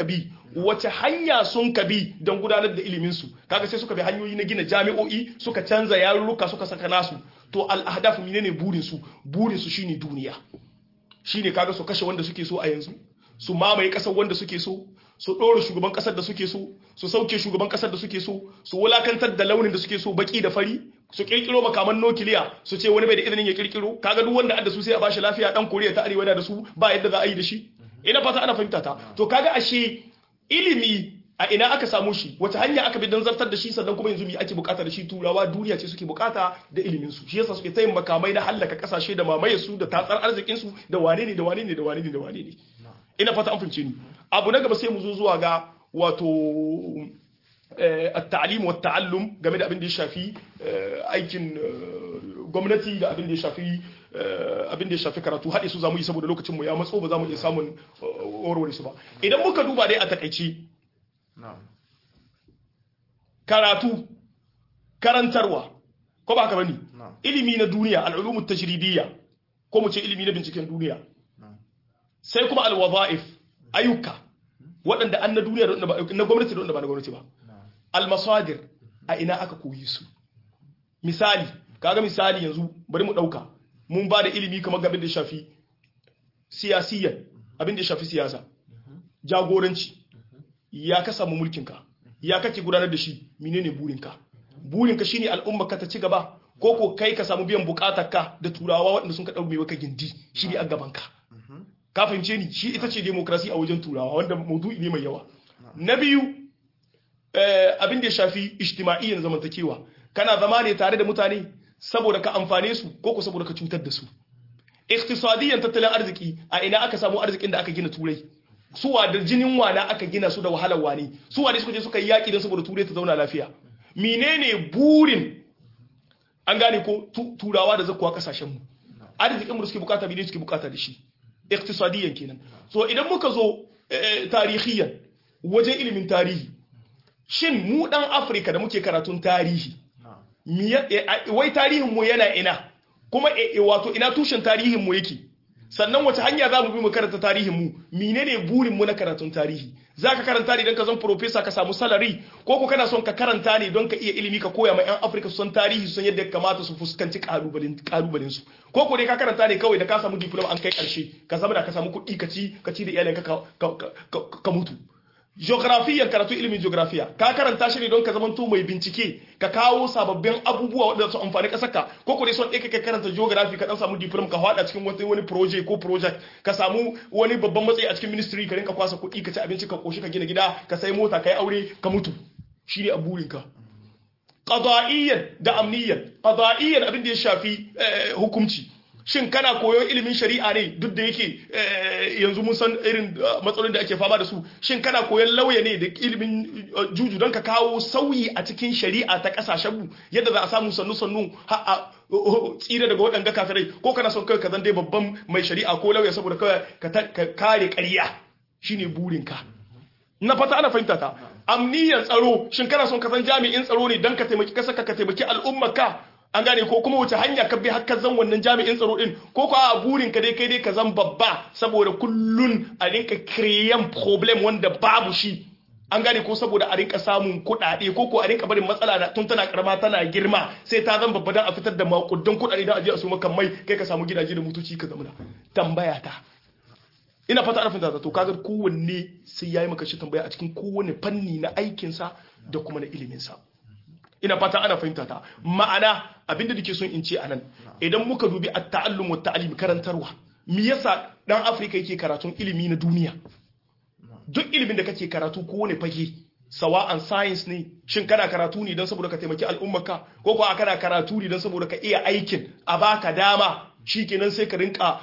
wace hanya sun ka bi don gudanar da ilimin su kaga sai suka bi hanyoyi na gina jami'o'i suka canza yarurruka suka saka nasu to al-ahdaf menene burin su burin su shine duniya shine kaga su kashe wanda suke so a yanzu su mamaye kasar wanda suke so su ɗora shugaban ƙasar da suke so su sauke shugaban ƙasar da suke so su wulakantar da launin da suke so baki da fari su kirkiro makaman nukiliya su ce wani bai da izinin ya kirkiro kaga duk wanda adda su sai a bashi lafiya dan koriya ta arewa da su ba yadda za a yi da shi ina fata ana fahimta ta to kaga ashe ilimi a ina aka samu shi wata hanya aka bi don zartar da shi sannan kuma yanzu me ake bukata da shi turawa duniya ce suke bukata da ilimin su shi yasa suke tayin makamai na hallaka kasashe da mamaye su da tatsar arzikin su da wane ne da wane ne da wane ne da wane ne ina fata an fahimce ni abu na gaba sai mu zo zuwa ga wato at-ta'lim wa ta'allum game da abin da ya shafi aikin gwamnati da abin da ya shafi abin da ya shafi karatu haɗe su zamu yi saboda lokacin mu ya matso ba za mu iya samun warware su ba idan muka duba dai a takaice karatu karantarwa ko ba haka bane ilimi na duniya al-ulum tajribiyya ko mu ce ilimi na binciken duniya sai kuma al-wadha'if ayyuka waɗanda an na duniya na gwamnati da wanda ba na gwamnati ba al-masadir a ina aka koyi su misali kaga misali yanzu bari mu ɗauka mun ba da ilimi kamar abin da shafi siyasiyan abin da shafi siyasa jagoranci ya ka samu mulkinka ya kake gudanar da shi menene burinka burinka shine al'umma ka ta ci gaba ko ko kai ka samu biyan bukatarka da turawa waɗanda sun ka ɗauke maka gindi shi ne a gabanka ka fahimce ni shi ita ce demokrasi a wajen turawa wanda maudu'i ne mai yawa na biyu abin da ya shafi ijtima'iyyan zamantakewa kana zama ne tare da mutane saboda ka amfane su ko ko saboda ka cutar da su iktisadiyyan tattalin arziki a ina aka samu arzikin da aka gina turai suwa da jinin wana aka gina su da wahalar wane suwa da suka je suka yi yaƙi don saboda turai ta zauna lafiya menene burin an gane ko turawa da zakuwa kasashen mu arzikin mu da suke bukata menene suke bukata da shi iktisadiyyan kenan so idan muka zo tarihiyan wajen ilimin tarihi shin mu dan afirka da muke karatun tarihi wai tarihin mu yana ina kuma wato ina tushen tarihin mu yake sannan wace hanya za mu bi mu karanta tarihin mu menene burin mu na karatun tarihi za ka karanta ne don ka zan profesa ka samu salari ko ko kana son ka karanta ne don ka iya ilimi ka koya ma 'yan afirka su san tarihi su san yadda ya kamata su fuskanci kalubalen su ko ko dai ka karanta ne kawai da ka samu diploma an kai karshe ka zama da ka samu kuɗi ka ci ka ci da iyalinka ka mutu geographiya karatu ilimin geographiya ka karanta shi ne don ka zamanto mai bincike ka kawo sababbin abubuwa waɗanda su amfani ƙasarka ko ko dai son ɗaya ka karanta geography ka dan samu diploma ka haɗa cikin wani wani project ko project ka samu wani babban matsayi a cikin ministry ka rinka kwasa kuɗi ka ci abinci ka koshi ka gina gida ka sai mota ka yi aure ka mutu shi ne a burinka qada'iyyan da amniyyan qada'iyyan abin da ya shafi hukunci shin kana koyon ilimin shari'a ne duk da yake yanzu mun san irin matsalolin da ake fama da su shin kana koyon lauya ne da ilimin juju don ka kawo sauyi a cikin shari'a ta kasashen mu yadda za a samu sannu sannu a tsira daga waɗanda kafirai ko kana son kai ka zan dai babban mai shari'a ko lauya saboda ka kare ƙarya shine burinka na fata ana fahimta ta amniyan tsaro shin kana son ka zan jami'in tsaro ne don ka taimaki kasarka ka taimaki al'ummarka an gane ko kuma wace hanya ka bi haka zan wannan jami'in tsaro din ko ko a burin ka dai kai dai ka zan babba saboda kullun a rinka create problem wanda babu shi an gane ko saboda a rinka samun kuɗaɗe ko ko a rinka barin matsala da tun tana karama tana girma sai ta zan babba dan a fitar da makudan kuɗaɗe dan a je a su maka mai kai ka samu gidaje da motoci ka zamana tambaya ta ina fata ana fahimta to kaga kowanne sai yayi maka shi tambaya a cikin kowanne fanni na aikinsa da kuma na iliminsa ina fata ana fahimta ta ma'ana abinda nake son in ce anan idan muka dubi at-ta'allum wa ta'lim karantarwa me yasa dan Afirka yake karatun ilimi na duniya duk ilimin da kake karatu ko wani fage sawa'an science ne shin kana karatu ne don saboda ka taimaki al'ummarka ko kuwa kana karatu ne don saboda ka iya aikin a baka dama shikenan sai ka rinka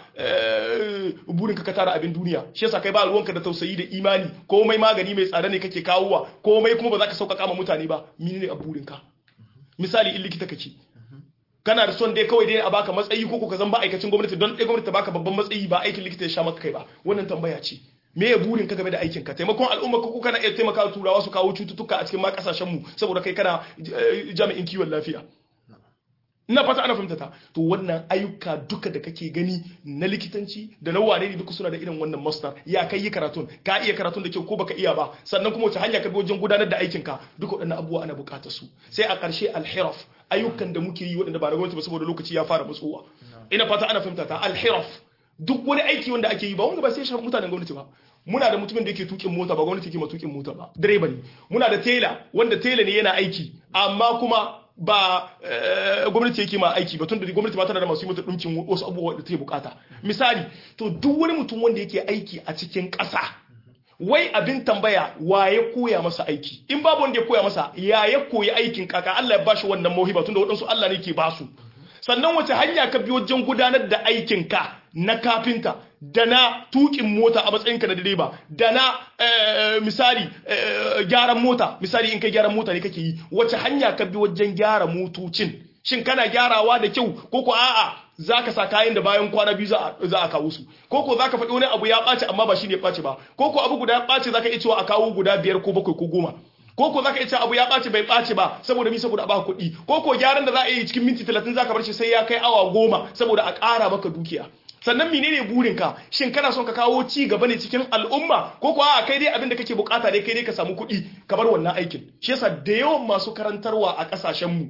burinka ka tara abin duniya shi yasa kai ba ruwanka da tausayi da imani komai magani mai tsada ne kake kawowa komai kuma ba za ka sauƙaƙa ma mutane ba menene a burinka misali in likita kake kana da son dai kawai dai a baka matsayi ko ka zan ba aikacin gwamnati don ɗaya gwamnati baka babban matsayi ba aikin likita ya sha maka kai ba wannan tambaya ce me ya burin ka game da aikin ka taimakon al'umma ko kana iya taimaka turawa su kawo cututtuka a cikin ma kasashen mu saboda kai kana jami'in kiwon lafiya ina fata ana fahimta ta to wannan ayyuka duka da kake gani na likitanci da na wane ne duka suna da irin wannan master ya kai yi karatun ka iya karatun da kyau ko baka iya ba sannan kuma wace hanya ka bi wajen gudanar da aikin ka duka waɗannan abubuwa ana buƙatar su sai a ƙarshe alhiraf ayyukan da muke yi waɗanda ba da gwamnati ba saboda lokaci ya fara matsowa ina fata ana fahimta ta alhiraf duk wani aiki wanda ake yi ba wanda ba sai shafi mutanen gwamnati ba muna da mutumin da yake tukin mota ba gwamnati ke ma tukin mota ba direba ne muna da tela wanda tela ne yana aiki amma kuma ba gwamnati yake ma aiki ba tunda gwamnati ba tana da masu yi mata dinkin wasu abubuwa da take bukata misali to duk wani mutum wanda yake aiki a cikin ƙasa wai abin tambaya wa ya koya masa aiki in babu wanda ya koya masa ya ya koyi aikin kaka Allah ya bashi wannan mauhiba tunda waɗansu Allah ne ke basu sannan wace hanya ka bi wajen gudanar da aikin ka na kafinta da na tukin mota a matsayinka na direba da na misali gyaran mota misali in kai gyaran mota ne kake yi wace hanya ka bi wajen gyara motocin shin kana gyarawa da kyau ko ko a'a zaka sa kayan da bayan kwana biyu za a kawo su ko ko zaka faɗi wani abu ya ɓaci amma ba shi ne ya ɓaci ba ko ko abu guda ya ɓaci zaka iya cewa a kawo guda biyar ko bakwai ko goma ko ko zaka iya abu ya ɓaci bai ɓaci ba saboda mi saboda a baka kuɗi ko ko gyaran da za a yi cikin minti talatin zaka bar shi sai ya kai awa goma saboda a ƙara maka dukiya sannan menene burinka shin kana son ka kawo ci gaba ne cikin al'umma ko kuwa a kai dai abin da kake bukata dai kai dai ka samu kuɗi ka bar wannan aikin shi yasa da yawan masu karantarwa a ƙasashen mu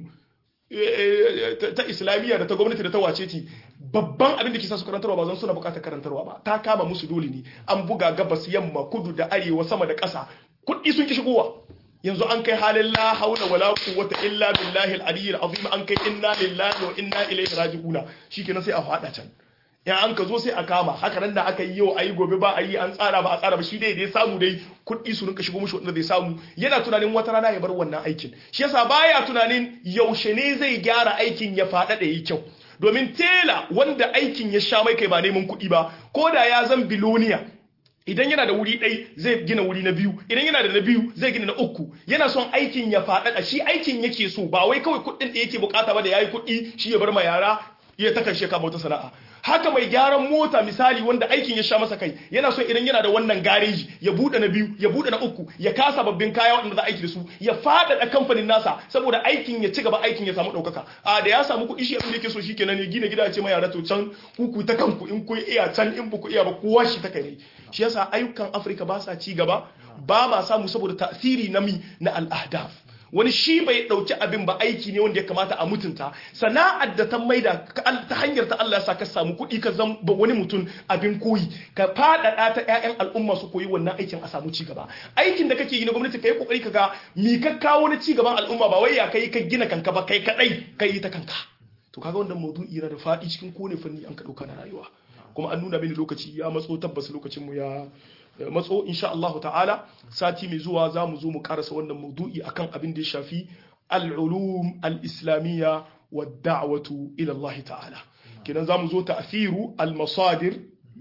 ta islamiyya da ta gwamnati da ta wace ce babban abin da ke sa su karantarwa ba zan suna bukatar karantarwa ba ta kama musu dole ne an buga gabas yamma kudu da arewa sama da ƙasa kuɗi sun ki shigowa yanzu an kai halin la haula wala quwwata illa billahi al-aliyyil azim an kai inna lillahi wa inna ilaihi raji'una shikenan sai a fada can ya an ka zo sai a kama haka nan da aka yi yau ayi gobe ba a yi an tsara ba a tsara ba shi dai dai samu dai kuɗi su rinka shigo mushi wanda zai samu yana tunanin wata rana ya bar wannan aikin shi yasa baya tunanin yaushe ne zai gyara aikin ya faɗa da yi kyau domin tela wanda aikin ya sha mai kai ba neman kuɗi ba ko da ya zan biloniya idan yana da wuri ɗai zai gina wuri na biyu idan yana da na biyu zai gina na uku yana son aikin ya faɗaɗa shi aikin yake so ba wai kawai kuɗin da yake bukata ba da yayi kuɗi shi ya bar ma yara ya ta karshe kama wata sana'a haka mai gyaran mota misali wanda aikin ya sha masa kai yana so idan yana da wannan gareji ya bude na biyu ya bude na uku ya kasa babbin kaya waɗanda za a aiki da su ya faɗaɗa kamfanin nasa saboda aikin ya ci gaba aikin ya samu ɗaukaka a da ya samu kuɗi shi abin da yake so shikenan ya gina gida ce mai yara to can kuku ta kanku in ku iya can in ku iya ba kowa shi ta kai shi yasa ayyukan Afirka ba sa ci gaba ba ma samu saboda tasiri na mi na al-ahdaf wani shi bai dauki abin ba aiki ne wanda ya kamata a mutunta sana'ar da ta maida ta hanyar ta Allah ya sa ka samu kuɗi ka zama wani mutum abin koyi ka faɗaɗa ta ƴaƴan al'umma su koyi wannan aikin a samu cigaba aikin da kake yi na gwamnati kai kokari ka ga mi ka kawo na cigaban al'umma ba wai ya kai ka gina kanka ba kai kadai kai ta kanka to kaga wannan maudu'i yana da faɗi cikin kone fanni an ka dauka na rayuwa kuma an nuna mini lokaci ya matso tabbas lokacin mu ya matso insha Allah ta'ala sati mai zuwa za mu zo mu karasa wannan maudu'i akan abin da ya shafi al-ulum al-islamiyya wa da'watu ila Allah ta'ala kidan za mu zo ta'thiru al-masadir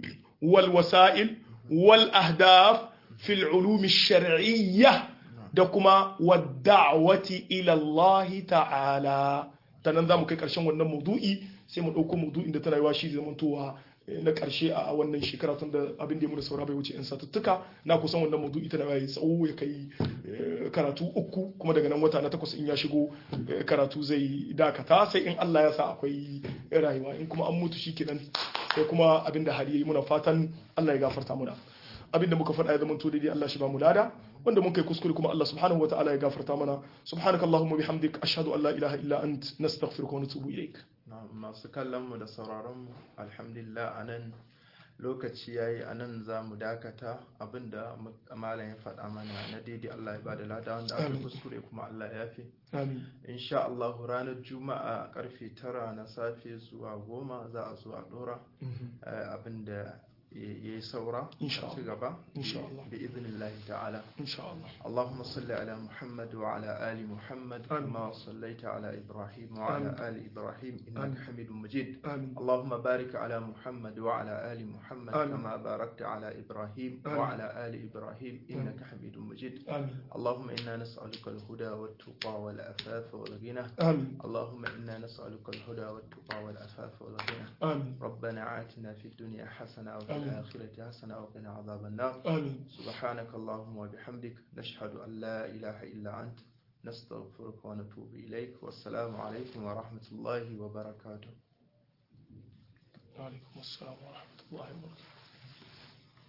wal wasa'il wal ahdaf fi al-ulum ash-shar'iyya da kuma wa da'wati ila Allah ta'ala tanan za mu kai karshen wannan maudu'i sai mu dauko maudu'in da tana yiwa shi zamantowa na karshe a wannan shekara tun da abin da ya mura saura bai wuce in satuttuka na kusan wannan maudu'i tana yayi tsawo ya kai karatu uku kuma daga nan wata na takwas in ya shigo karatu zai dakata sai in Allah ya sa akwai rayuwa in kuma an mutu shikenan sai kuma abin da hali yayi muna fatan Allah ya gafarta muna abin da muka faɗa ya zama to daidai Allah shi ba mu lada wanda mun kai kuskure kuma Allah subhanahu wa ta'ala ya gafarta mana subhanakallahumma bihamdik ashhadu an la ilaha illa ant nastaghfiruka wa natubu ilaik masu kallonmu da sauraronmu alhamdulillah a nan lokaci ya yi a nan za mu dakata abinda malam ya faɗa mana na daidai Allah ya ba da lada wanda aka kuskure kuma Allah ya fi insha Allah ranar juma'a karfe tara na safe zuwa goma za a zo a ɗora abinda ya yi saura ci gaba bi idinillahi ta'ala Allahumma salli ala Muhammad wa ala ali Muhammad kama sallaita ala Ibrahim wa ala ali Ibrahim innaka Hamidum Majid Allahumma barik ala Muhammad wa ala ali Muhammad kama barakta ala Ibrahim wa ala ali Ibrahim innaka Hamidum Majid Allahumma inna nas'aluka al-huda wat-tuqa wal-afafa wal-ghina Allahumma inna nas'aluka al-huda wat-tuqa wal-afafa wal-ghina ربنا آتنا في الدنيا حسنة وفي الآخرة حسنة وقنا عذاب النار آمين سبحانك اللهم وبحمدك نشهد أن لا إله إلا أنت nastaghfiruka wa natubu ilaik wassalamu alaikum wa rahmatullahi wa barakatuh alaikum assalam wa rahmatullahi wa barakatuh